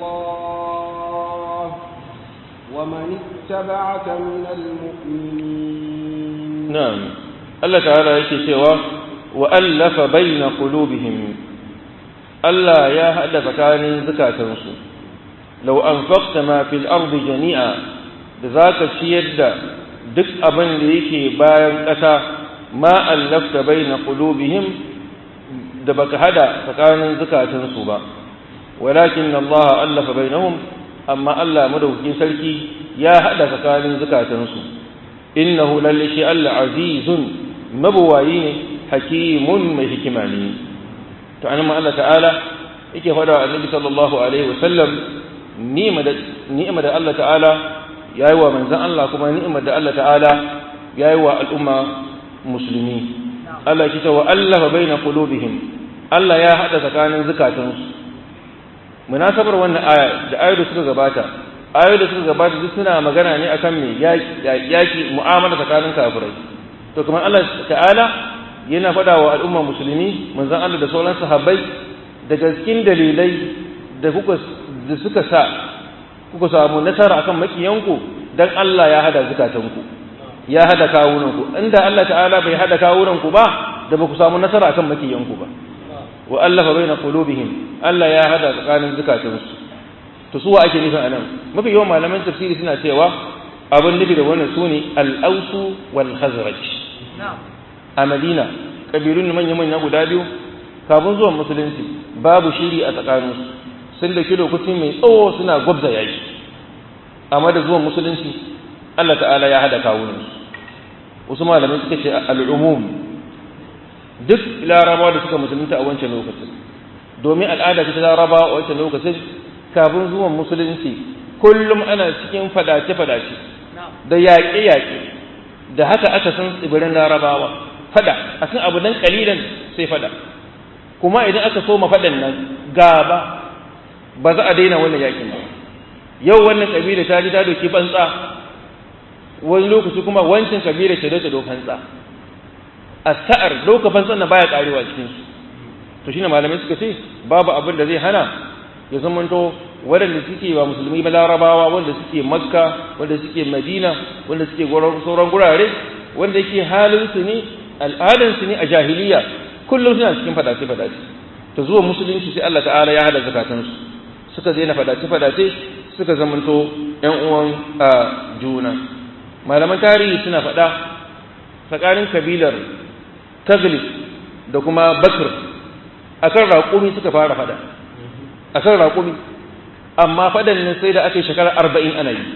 الله ومن اتبعك من المؤمنين نعم الله تعالى yake cewa وألف بين قلوبهم ألا يا هذا فكان زكاتنسو لو أنفقت ما في الأرض جميعا ذاك شيد duk abin da yake bayan ƙasa ma allafta baina qulubihim da baka hada tsakanin zukatansu ba walakin Allah allafa bainahum amma Allah madaukakin sarki ya hada tsakanin zukatansu innahu lalle shi Allah azizun mabuwayi ne hakimun mai hikima ne to an Allah ta'ala yake fada wa annabi sallallahu alaihi wasallam ni'ima da Allah ta'ala yayi wa manzon Allah kuma ni'ima da Allah ta'ala yayi wa al'umma musulmi Allah ya ce wa allafa baina qulubihim Allah ya hada tsakanin zukatansu munasabar wannan aya da ayoyi da suka gabata ayoyi da suka gabata duk suna magana ne akan me yaki mu'amala tsakanin kafirai to kuma Allah ta'ala yana faɗa wa al'umma musulmi manzon Allah da sauran sahabbai daga cikin dalilai da kuka da suka sa kuka samu nasara akan makiyanku dan Allah ya hada zukatanku ya hada kawunanku inda Allah ta'ala bai hada kawunanku ba da ba ku samu nasara akan makiyanku ba wa allafa baina qulubihim Allah ya hada tsakanin zukatansu to suwa ake nufin anan mafi yawan malaman tafsiri suna cewa abin nufi da wannan sune al-ausu wal khazraj a Madina kabilun manya manya guda biyu kafin zuwan musulunci babu shiri a tsakaninsu sun dauki lokaci mai tsawo suna gwabza yaki amma da zuwan musulunci Allah ta'ala ya hada kawunan wasu malamai suka ce al'umum duk larabawa da suka musulunta a wancan lokacin domin al'ada ta larabawa a wancan lokacin kafin zuwan musulunci kullum ana cikin fadace-fadace da yaƙe-yaƙe da haka aka san tsibirin larabawa fada a kan abu nan kalilan sai fada kuma idan aka soma fadan nan gaba ba za a daina wannan yakin ba yau wannan kabila ta ji ta doki bantsa wani lokaci kuma wancan kabila ce ta dokan tsa a sa'ar doka bantsan na baya karewa cikin su to shine malamai suka ce babu abin da zai hana ya zamanto waɗanda suke ba musulmi ba larabawa wanda suke makka wanda suke madina wanda suke sauran gurare wanda yake halinsu ne al'adansu ne a jahiliya kullum suna cikin fadace-fadace ta zuwa musulunci sai Allah ta'ala ya hada zakatansu suka daina fadace-fadace suka zamanto ‘yan uwan a juna malaman tarihi suna faɗa tsakanin kabilar taglis da kuma bakr akan raƙumi suka fara faɗa akan raƙumi amma faɗan ne sai da aka yi shekara arba'in ana yi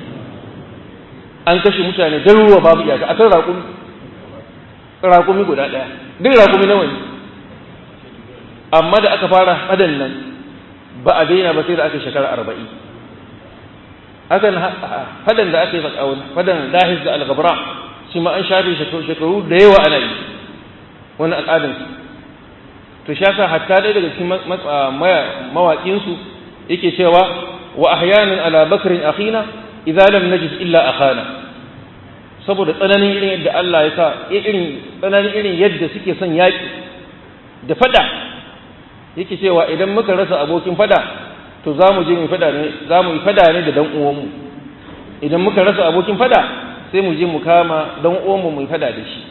an kashe mutane daruruwa babu iyaka a kan raƙumi raƙumi guda ɗaya duk raƙumi nawa ne amma da aka fara faɗan nan ba a daina ba sai da aka yi shekara arba'in hakan faɗan da aka yi faɗan dahis da algabra shi ma an shafe shekaru da yawa ana yi wani al'adansu to shaka hatta ɗaya daga cikin mawaƙinsu yake cewa wa ahyanan ala bakrin akhina idza lam najid illa akhana saboda tsananin irin yadda Allah ya sa irin tsananin irin yadda suke son yaki da fada yake cewa idan muka rasa abokin fada to zamu je mu fada ne zamu yi fada ne da dan uwanmu idan muka rasa abokin fada sai mu je mu kama dan uwanmu mu yi fada da shi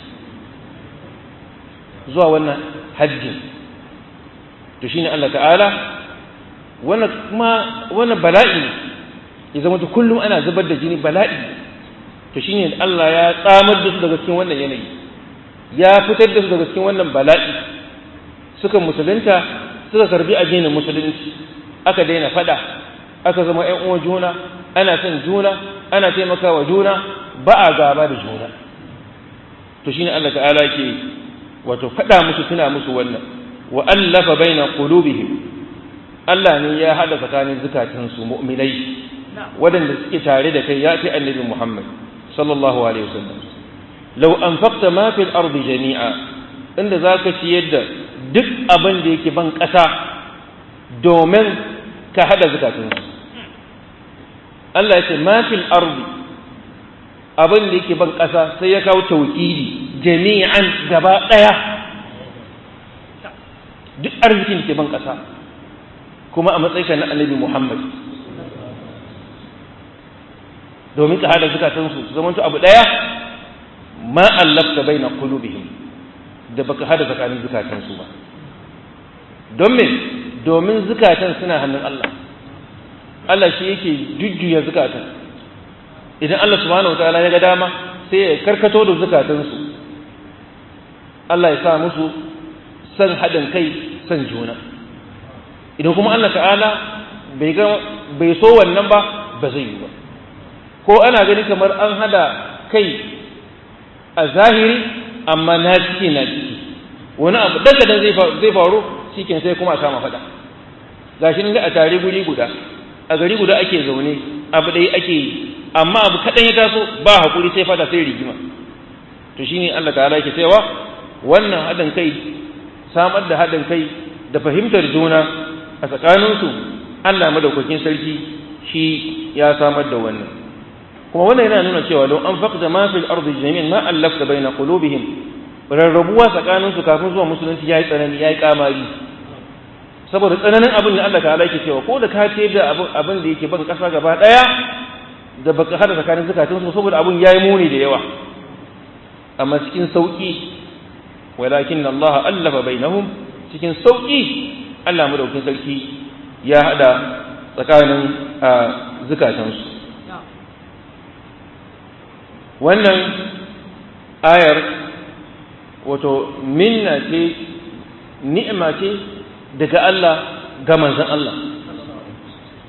zuwa wannan hajji to shine Allah ta'ala wannan kuma wannan bala'i ya zama ta kullum ana zubar da jini bala'i to shine Allah ya tsamar da su daga cikin wannan yanayi ya fitar da su daga cikin wannan bala'i suka musulunta suka karbi addinin musulunci aka daina fada aka zama ƴan uwan juna ana son juna ana taimakawa juna ba a gaba da juna to shine Allah ta'ala ke wato fada musu tuna musu wannan wa allafa baina qulubihim Allah ne ya hada tsakanin zukatansu mu'minai waɗanda suke tare da kai ya fi annabi Muhammad sallallahu alaihi wasallam law anfaqta ma fil ardi jami'a inda zaka ci yadda duk abin da yake ban ƙasa domin ka hada zukatansu Allah ya ce ma fil ardi abin da yake ban ƙasa sai ya kawo tauhidi jami'an gaba ɗaya duk arzikin da ke ban ƙasa kuma a matsayinka na annabi Muhammad domin ka hada zukatansu su zamanto abu daya ma allafta baina qulubihim da baka hada tsakanin zukatansu ba don me domin zukatan suna hannun Allah Allah shi yake jujjuya zukatan idan Allah subhanahu wataala ya ga dama sai ya karkato da zukatansu Allah ya sa musu san haɗin kai san juna idan kuma Allah ta'ala bai ga bai so wannan ba ba zai yi ba ko ana gani kamar an hada kai a zahiri amma na ciki na ciki wani abu daga dan zai faru cikin sai kuma a kama fada gashi nan a tare guri guda a gari guda ake zaune abu ɗaya ake yi amma abu kaɗan ya taso ba hakuri sai fada sai rigima to shine Allah ta'ala yake cewa wannan haɗin kai samar da haɗin kai da fahimtar juna a tsakaninsu Allah madaukakin sarki shi ya samar da wannan kuma wannan yana nuna cewa don an faqda ma fil ardi jami'an ma allafta baina qulubihim rarrabuwa tsakaninsu kafin zuwa musulunci yayi tsanani yayi kamari saboda tsananin abin da Allah ta'ala yake cewa ko da ka ce da abin da yake ban kasa gaba daya da baka hada tsakanin zakatunsu saboda abin yayi muni da yawa amma cikin sauki walakin Allah allafa bainahum cikin sauki Allah madaukin sarki ya hada tsakanin zukatansu wannan ayar wato minna ce ni'ima ce daga Allah ga manzon Allah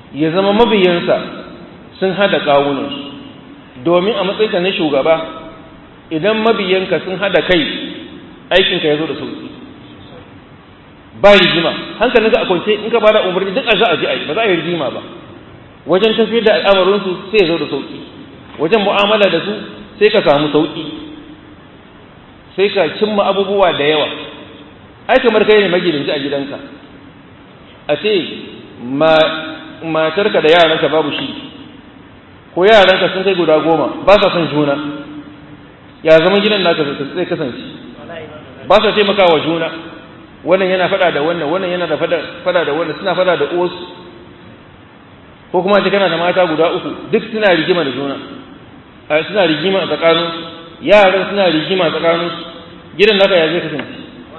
ya zama mabiyansa sun hada kawunansu domin a matsayinka na shugaba idan mabiyanka sun hada kai aikinka ya zo da sauki ba rigima hankalinka a kwance in ka bada umarni duk a za a ji a yi ba za a yi rigima ba wajen tafiyar da al'amarinsu sai ya zo da sauki wajen mu'amala da su sai ka samu sauki sai ka cimma abubuwa da yawa ai kamar kai ne magidanci a gidanka a ce matarka da yaranka babu shi ko yaranka sun kai guda goma ba sa son juna ya zama gidan naka zai kasance ba sa taimakawa juna wannan yana fada da wannan wannan yana da fada da wannan suna fada da uwarsu ko kuma ce kana da mata guda uku duk suna rigima da juna suna rigima a tsakanin yaran suna rigima a tsakanin gidan naka ya zai kasance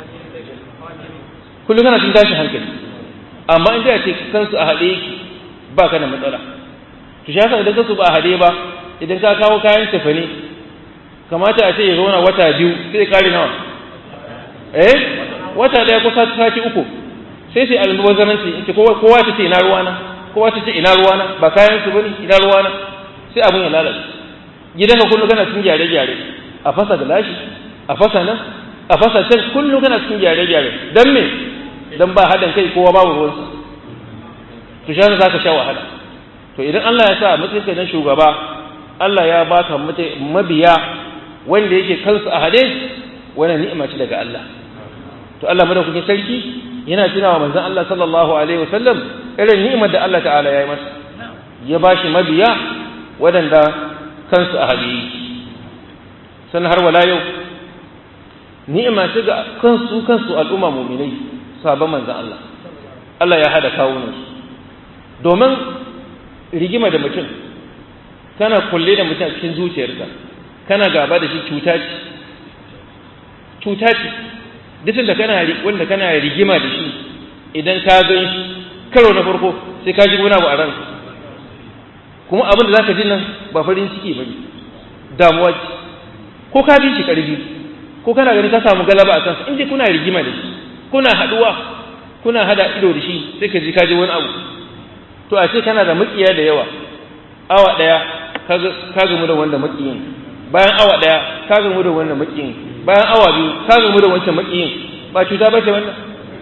kullum kana cin tashin hankali amma in ce kansu a haɗe yake ba ka da matsala to shi haka idan kansu ba a haɗe ba idan ka kawo kayan tafane kamata a ce ya zauna wata biyu sai kare nawa eh wata daya ko sati uku sai sai almubazzaranci in ce kowa ta ce ina ruwana kowa ta ce ina ruwana ba kayan su bane ina ruwana sai abun ya lalace gidanka kullum kana cikin gyare-gyare a fasa da lashi a fasa nan a fasa can kullum kana cikin gyare-gyare dan me dan ba haɗin kai kowa babu ruwansa to shi za ka sha wahala to idan Allah ya sa mutunka na shugaba Allah ya baka mabiya wanda yake kansu a hade wannan ni'ima ce daga Allah to Allah madaukakin sarki yana tunawa manzon Allah sallallahu alaihi wasallam irin ni'imar da Allah ta'ala ya yi masa ya bashi mabiya waɗanda kansu a hade sannan har wala yau ni'ima ce ga kansu kansu al'umma mu'minai sabon manzon Allah Allah ya hada kawunansu domin rigima da mutum kana kulle da mutum a cikin zuciyarka kana gaba da shi cuta ce cuta ce duk da kana wanda kana rigima da shi idan ka gan shi karo na farko sai ka ji wani abu a ranka kuma abin da zaka ji nan ba farin ciki bane damuwa ce ko ka bi shi karfi ko kana ganin ka samu galaba a kansa in dai kuna rigima da shi kuna haduwa kuna hada ido da shi sai ka ji ka ji wani abu to a ce kana da makiya da yawa awa daya ka gamu da wanda makiyin bayan awa daya ka gamu da wanda makiyin bayan awa biyu ka gamu da wancan makiyin ba cuta ba ce wannan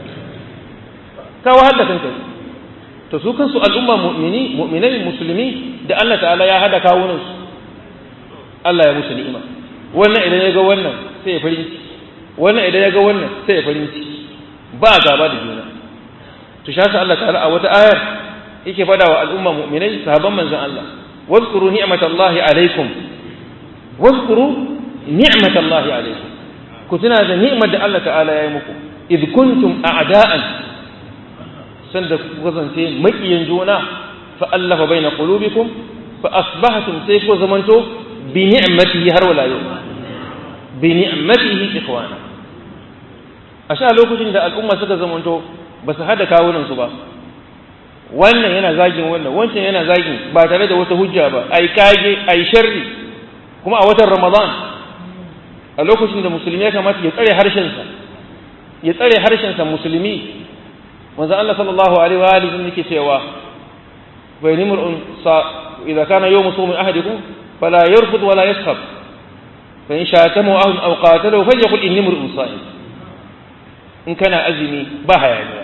ka wahal da kanka to su kansu al'umma mu'mini mu'minai musulmi da Allah ta'ala ya hada kawunan su Allah ya musu ni'ima wannan idan ya ga wannan sai ya farin ciki wannan idan ya ga wannan sai ya farin ciki ba gaba da juna to shi Allah ta'ala a wata ayar yake fada wa al'umma mu'minai sahabban manzon Allah wazkuru ni'matallahi alaikum wazkuru ni'matallahi alaikum ku tuna da ni'mar da Allah ta'ala ya yi muku id kuntum a'da'an sanda ku kasance makiyan juna fa allafa baina qulubikum fa asbahtum sai ku zamanto bi ni'matihi har wala yau bi ni'matihi ikhwana a sha lokacin da al'umma suka zamanto ba su hada kawunan su ba wannan yana zagin wannan wancan yana zagin ba tare da wata hujja ba ai kage ai sharri kuma a watan ramadan a lokacin da musulmi ya kamata ya tsare harshensa ya tsare harshensa musulmi manzo Allah sallallahu alaihi wa alihi yake cewa fa nimrun sa idza kana yawm sawmi ahadikum fala yarfud wala yaskhab fa in shatamu aw aw qatalu falyaqul inni mur'un sa'im in kana azumi ba hayaniya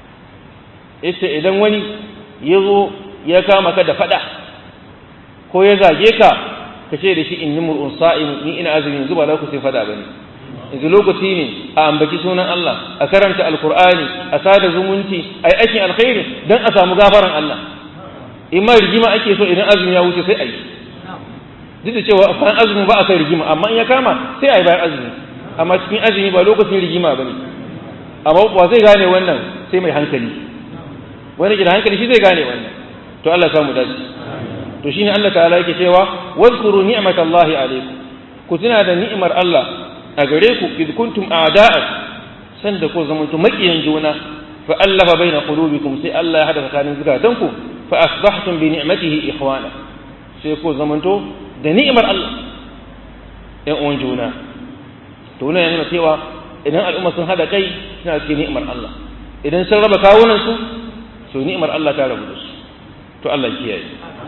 yace idan wani yazo ya kama ka da fada ko ya zage ka ka ce da shi inni mur'un sa'im ni ina azumi yanzu ba lokacin fada bane yanzu lokaci ne a ambaci sunan Allah a karanta alkur'ani a sada zumunci a yi aikin alkhairi don a samu gafaran Allah in ma rigima ake so idan azumi ya wuce sai a yi duk da cewa bayan azumi ba a kai rigima amma in ya kama sai a yi bayan azumi amma cikin azumi ba lokacin rigima ba ne amma ba zai gane wannan sai mai hankali wani gida hankali shi zai gane wannan to Allah samu dace to shine Allah ta'ala yake cewa wazkuru ni'matallahi alaikum ku tuna da ni'imar Allah a gare ku idh kuntum a'da'a sanda ko zamanto makiyan juna fa allafa baina qulubikum sai Allah ya hada tsakanin zukatanku fa asbahtum bi ni'matihi ikhwana sai ko zamanto da ni'imar Allah ɗan uwan juna to wannan yana cewa idan al'umma sun hada kai suna cikin ni'imar Allah idan sun raba kawunan su to ni'imar Allah ta rabu da su to Allah kiyaye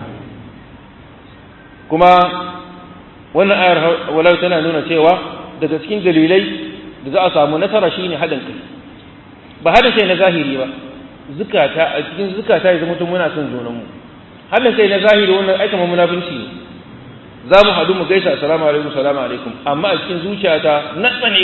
kuma wannan ayar walau tana nuna cewa daga cikin dalilai da za a samu nasara shine haɗin kai ba haɗin kai na zahiri ba zukata a cikin zukata ya zama mutum muna son junanmu haɗin kai na zahiri wannan aika ma munafunci ne za mu haɗu mu gaisa assalamu alaikum salamu alaikum amma a cikin zuciyata na tsane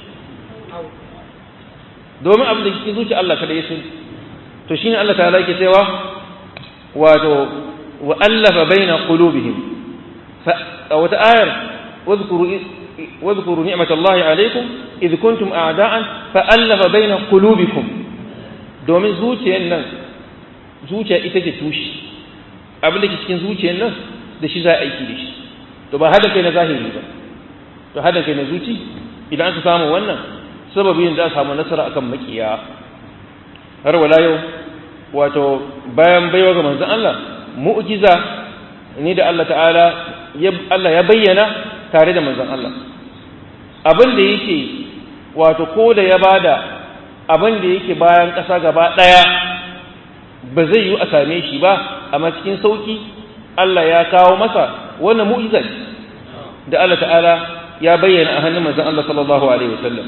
domin abin da cikin zuciya Allah kada ya sani to shine Allah ta'ala yake cewa wato wa allafa baina qulubihim fa wata ayar wadhkuru wadhkuru ni'matallahi alaikum idh kuntum a'da'an fa allafa baina qulubikum domin zuciyar nan zuciya ita ce tushe abin da ke cikin zuciyar nan da shi za a aiki da shi to ba hada kai na zahiri ba to hada kai na zuci idan aka samu wannan sababin da a samu nasara akan makiya har wala yau wato bayan baiwa ga manzon Allah mu'jiza ne da Allah ta'ala Allah ya bayyana tare da manzon Allah abin da yake wato ko da ya bada abin da yake bayan ƙasa gaba ɗaya ba zai yi a same shi ba amma cikin sauki Allah ya kawo masa wannan mu'jiza da Allah ta'ala ya bayyana a hannun manzon Allah sallallahu alaihi wasallam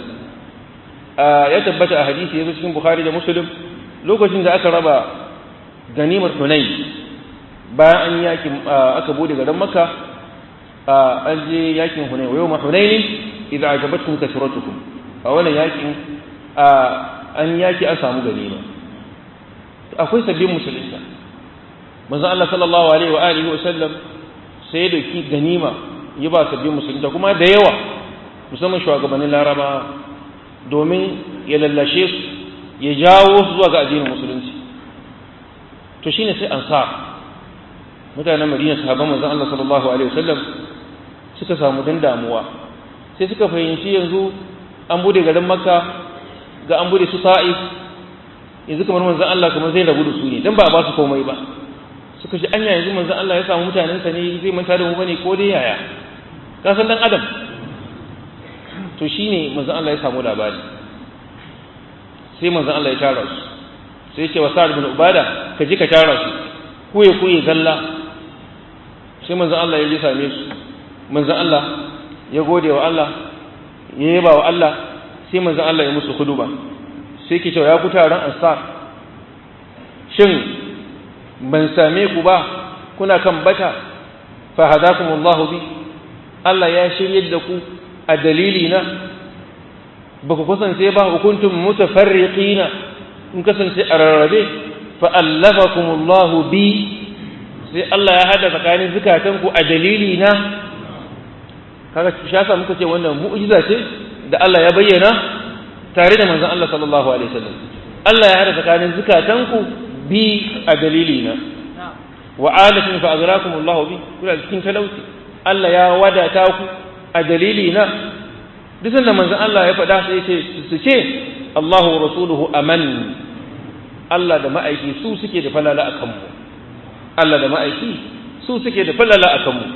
ya tabbata a hadisi yazo cikin Bukhari da Muslim lokacin da aka raba ganimar Hunayn bayan an yaki aka bude garin Makka an je yakin Hunayn wa yawma Hunayn idza ajabatkum kasratukum a wannan yakin an yaki an samu ganima akwai sabbin musulunta manzon Allah sallallahu alaihi wa alihi wa sallam sai da ki ganima ya ba sabbin musulunta kuma da yawa musamman shugabannin Laraba domin ya lallashe su ya jawo su zuwa ga addinin musulunci to shine sai ansar mutanen Madina sahabban manzon Allah sallallahu alaihi wa sallam suka samu dan damuwa sai suka fahimci yanzu an bude garin Makka ga an bude su Ta'if yanzu kamar manzon Allah kamar zai rabu da su ne dan ba a ba su komai ba suka ji anya yanzu manzon Allah ya samu mutanen sa ne zai manta da mu bane ko dai yaya ka san dan adam to shine manzon Allah ya samu labari sai manzon Allah ya tara su sai ce wa Sa'ad bin Ubada ka je ka tara su kuye kuye zalla sai manzon Allah ya je same su manzon Allah ya gode wa Allah ya yaba wa Allah sai manzon Allah ya musu huduba sai ke cewa ya ku taron ansar shin ban same ku ba kuna kan bata fa hadakumullahu bi Allah ya shiryar da ku a dalili na ba ku kasance ba hukuntum mutafarriqina in kasance a rarrabe fa allafakumullahu bi sai Allah ya hada tsakanin zukatanku a dalili na kaga shi yasa muka ce wannan mu'jiza ce da Allah ya bayyana tare da manzon Allah sallallahu alaihi wasallam Allah ya hada tsakanin zukatanku bi a dalilina wa alatin fa agrakum Allah bi kuna cikin talauci Allah ya wadata ku a dalilina duk da manzon Allah ya faɗa sai ce su ce Allahu wa rasuluhu aman Allah da ma'aiki su suke da falala akan mu Allah da ma'aiki su suke da falala akan mu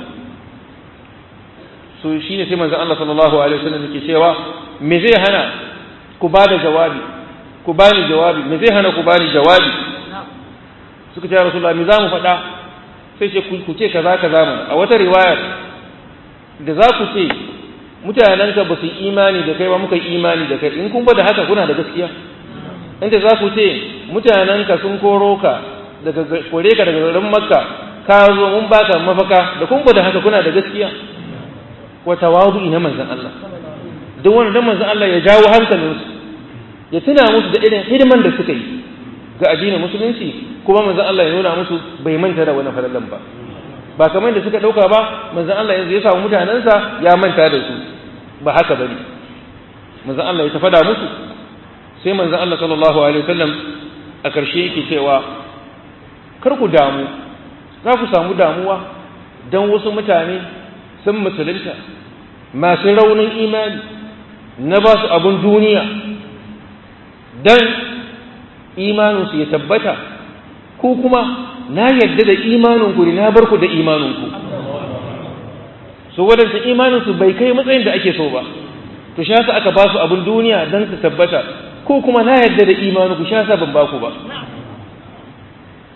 so shine sai manzon Allah sallallahu alaihi wasallam yake cewa me zai hana ku ba da jawabi ku ba ni jawabi me zai hana ku ba ni jawabi suka ce rasulullah me za mu faɗa sai ce ku ce kaza kaza mana a wata riwayar da za ku ce mutanenka ba su imani da kai ba muka imani da kai in kun ba da haka kuna da gaskiya inda za ku ce mutanenka sun koro ka daga kore ka daga garin makka ka zo mun baka mafaka da kun ba da haka kuna da gaskiya wa tawadu ina manzon Allah don wani dan manzon Allah ya jawo hankalinsu ya tuna musu da irin hidiman da suka yi ga addinin musulunci kuma manzon Allah ya nuna musu bai manta da wani falalan ba ba kamar da suka dauka ba manzon Allah yanzu ya samu mutanensa ya manta da su ba haka bane manzon Allah ya tafada musu sai manzon Allah sallallahu alaihi wasallam a karshe yake cewa kar ku damu za ku samu damuwa dan wasu mutane sun musulunta masu raunin imani na ba su abin duniya don imaninsu ya tabbata ko kuma na yadda da imaninku ne na bar ku da imaninku so waɗanda imaninsu bai kai matsayin da ake so ba to sha sa aka ba su abin duniya don su tabbata ko kuma na yadda da imaninku sha sa ban ba ku ba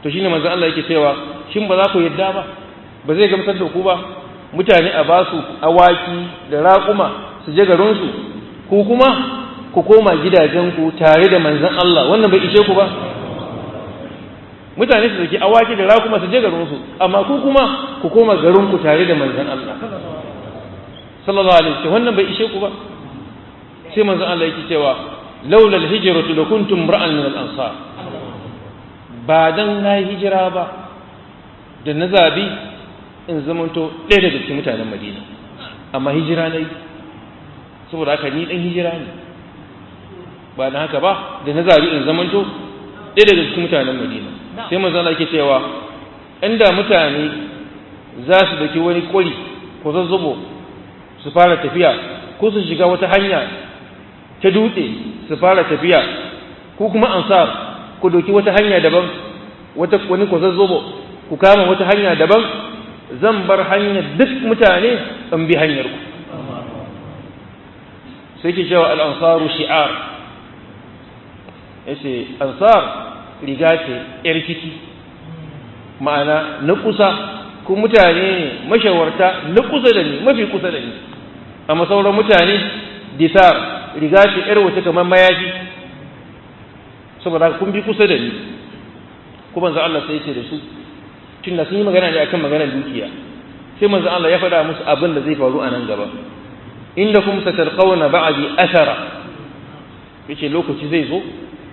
to shine manzo Allah yake cewa shin ba za ku yadda ba ba zai gamsar da ku ba mutane a ba su awaki da raƙuma su je garin su ku kuma ku koma gidajen ku tare da manzon Allah wannan bai ishe ku ba mutane su saki awaki da raƙuma su je garin su amma ku kuma ku koma garin ku tare da manzon Allah sallallahu alaihi wasallam wannan bai ishe ku ba sai manzon Allah yake cewa laula alhijratu lakuntum ra'an min al-ansar ba dan na hijira ba da na zabi in zamanto ɗaya daga cikin mutanen Madina amma hijira nayi saboda haka ni dan hijira ne ba dan haka ba da na zabi in zamanto ɗaya daga cikin mutanen Madina sai manzon Allah yake cewa inda mutane za su daki wani kwari ko zazzubo su fara tafiya ko su shiga wata hanya ta dutse su fara tafiya ko kuma ansar ku doki wata hanya daban wata wani ku zazzobo ku kama wata hanya daban zan bar hanyar duk mutane in bi hanyar ku sai ke cewa al-ansaru shi'ar yace ansar riga ce yar ciki ma'ana na kusa ku mutane ne mashawarta na kusa da ni mafi kusa da ni amma sauran mutane disar riga ce yar wata kamar mayafi saboda kun bi kusa da ni kuma manzo Allah sai ce da su tunda sun yi magana ne akan maganar dukiya sai manzo Allah ya faɗa musu abin da zai faru a nan gaba indakum satalqawna ba'di athara yace lokaci zai zo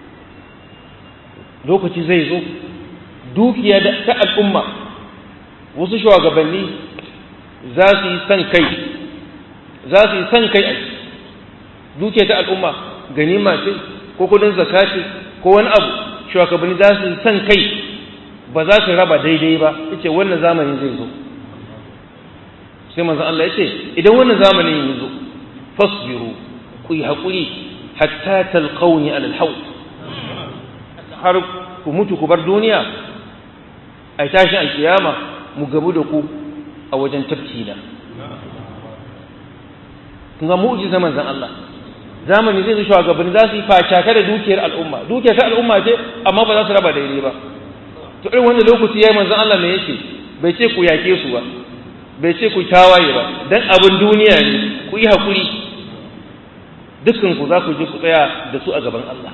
lokaci zai zo dukiya da ta al'umma wasu shugabanni za su yi san kai za su yi san kai a dukiya ta al'umma ganima ce ko kudin zakati ko wani abu shugabanni za su yi san kai ba za su raba daidai ba yace wannan zamani zai zo sai manzon Allah yace idan wannan zamanin ya zo fasbiru ku yi hakuri hatta talqawni alal hawd har ku mutu ku bar duniya ai tashi alkiyama mu gabu da ku a wajen tafki na kun ga mu'jiza manzon Allah zamani zai zo shugabanni za su yi facaka da dukiyar al'umma dukiyar ta al'umma ce amma ba za su raba daidai ba to irin wannan lokaci yayi manzon Allah me yake bai ce ku yake su ba bai ce ku tawaye ba dan abin duniya ne ku yi hakuri dukkan ku za ku je ku tsaya da su a gaban Allah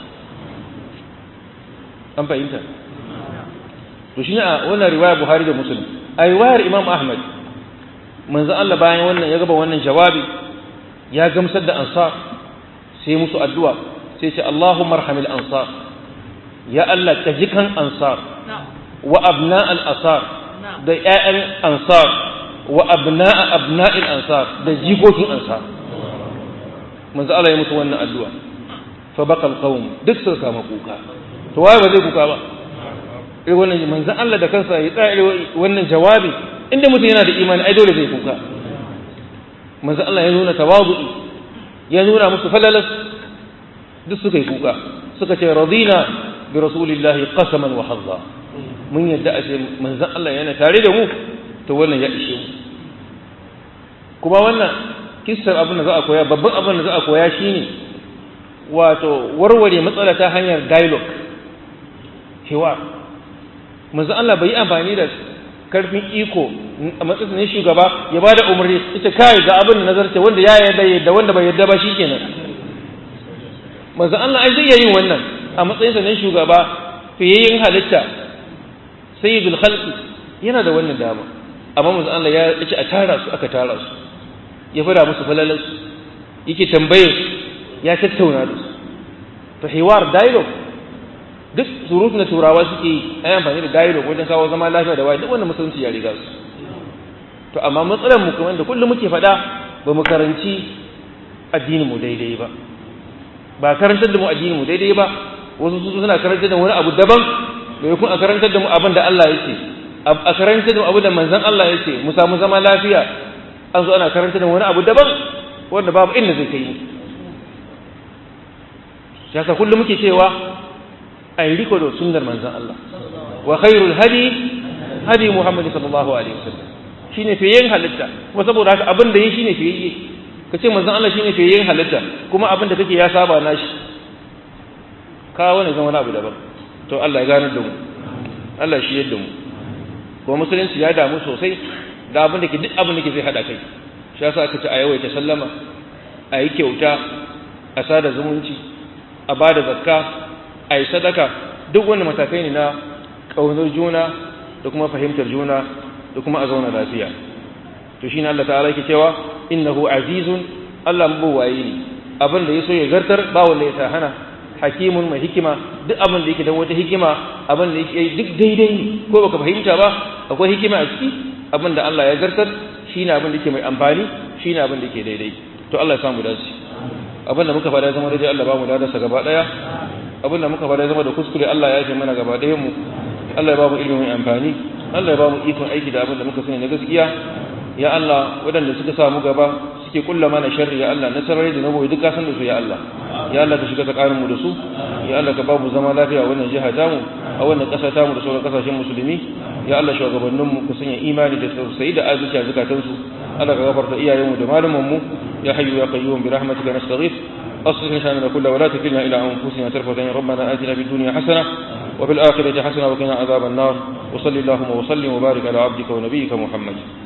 an fahimta to shi a wannan riwaya Buhari da Muslim a riwayar Imam Ahmad manzon Allah bayan wannan ya gaba wannan jawabi ya gamsar da ansar sai musu addu'a sai ce Allahumma arhamil ansar ya Allah ka ji kan ansar wa abna al asar da ƴaƴan ansar wa abna abna'il ansar da jikokin ansar manzo Allah ya musu wannan addu'a fa baqal qawm duk suka kama kuka to waye ba zai kuka ba eh wannan manzo Allah da kansa ya tsaya wannan jawabi inda mutum yana da imani ai dole zai kuka manzo Allah ya nuna tawazu'i ya nuna musu falalas duk suka yi kuka suka ce radina bi rasulillahi qasaman wa hadza mun yadda a ce manzon Allah yana tare da mu to wannan ya ishe mu kuma wannan kissar abin da za a koya babban abin da za a koya shine wato warware matsala ta hanyar dialogue hiwar manzon Allah bai yi amfani da karfin iko a matsayin ne shugaba ya ba da umarni ita kai ga abin da nazarce wanda ya yarda yadda wanda bai yarda ba shikenan manzo Allah ai zai yin wannan a matsayin sa ne shugaba fiyayyin halitta sayyidul khalqi yana da wannan dama amma manzo Allah ya ce a tara su aka tara su ya fara musu falalan su yake tambayar su ya tattauna da su to hiwar dialogue duk surutun da turawa suke yi a yi amfani da dialogue wajen kawo zama lafiya da waye duk wanda musulunci ya riga su to amma matsalar mu kamar da kullum muke faɗa ba mu karanci addinin mu daidai ba ba karantar da mu addinin mu daidai ba wasu su suna karantar da wani abu daban da kun a karantar da mu abin da Allah yake a karantar da mu abu da manzon Allah yake mu samu zama lafiya an zo ana karantar da wani abu daban wanda babu inda zai kai mu yasa kullum muke cewa ai riko da sunnar manzon Allah wa khairul hadi hadi Muhammad sallallahu alaihi wasallam shine fiyen halitta kuma saboda haka abin da yi shine fiyayye kace manzon Allah shine fiyen halitta kuma abin da kake ya saba nashi ka wani zama wani abu daban to Allah ya gane da mu Allah shi yadda mu kuma musulunci ya damu sosai da abin da ke duk abin da ke zai hada kai shi yasa aka ce a yawaita sallama a yi kyauta a sada zumunci a ba da zakka a yi sadaka duk wani matakai ne na ƙaunar juna da kuma fahimtar juna da kuma a zauna lafiya to shi ne Allah ta'ala yake cewa innahu azizun Allah mabuwayi ne abin da ya so ya zartar ba wanda ya sa hana hakimun mai hikima duk abin da yake da wata hikima abin da yake duk daidai ne ko baka fahimta ba akwai hikima a ciki abin da Allah ya zartar shine abin da yake mai amfani shine abin da yake daidai to Allah ya samu dace abin da muka fada zama daidai Allah ba mu dadarsa gaba daya abin da muka fada zama da kuskure Allah ya yafe mana gaba dayan mu Allah ya ba mu ilimi mai amfani Allah ya ba mu ikon aiki da abin da muka sani na gaskiya ya Allah waɗanda suka samu gaba suke kulla mana sharri ya Allah na sarari da na goyi duk ka san da su ya Allah ya Allah ka shiga tsakanin mu da su ya Allah ka ba mu zama lafiya a wannan jiha tamu a wannan ƙasa tamu da sauran ƙasashen musulmi ya Allah shugabannin mu ka sanya imani da tausayi da azuci a zakatun su Allah ka gafarta iyayen mu da malaman mu ya hayyu ya qayyum bi rahmatika nastaghith أصلح لساننا كله ولا تكلنا إلى أنفسنا طرفة عين ربنا آتنا في الدنيا حسنة وفي الآخرة حسنة وقنا عذاب النار وصل اللهم وسلم وبارك على عبدك ونبيك محمد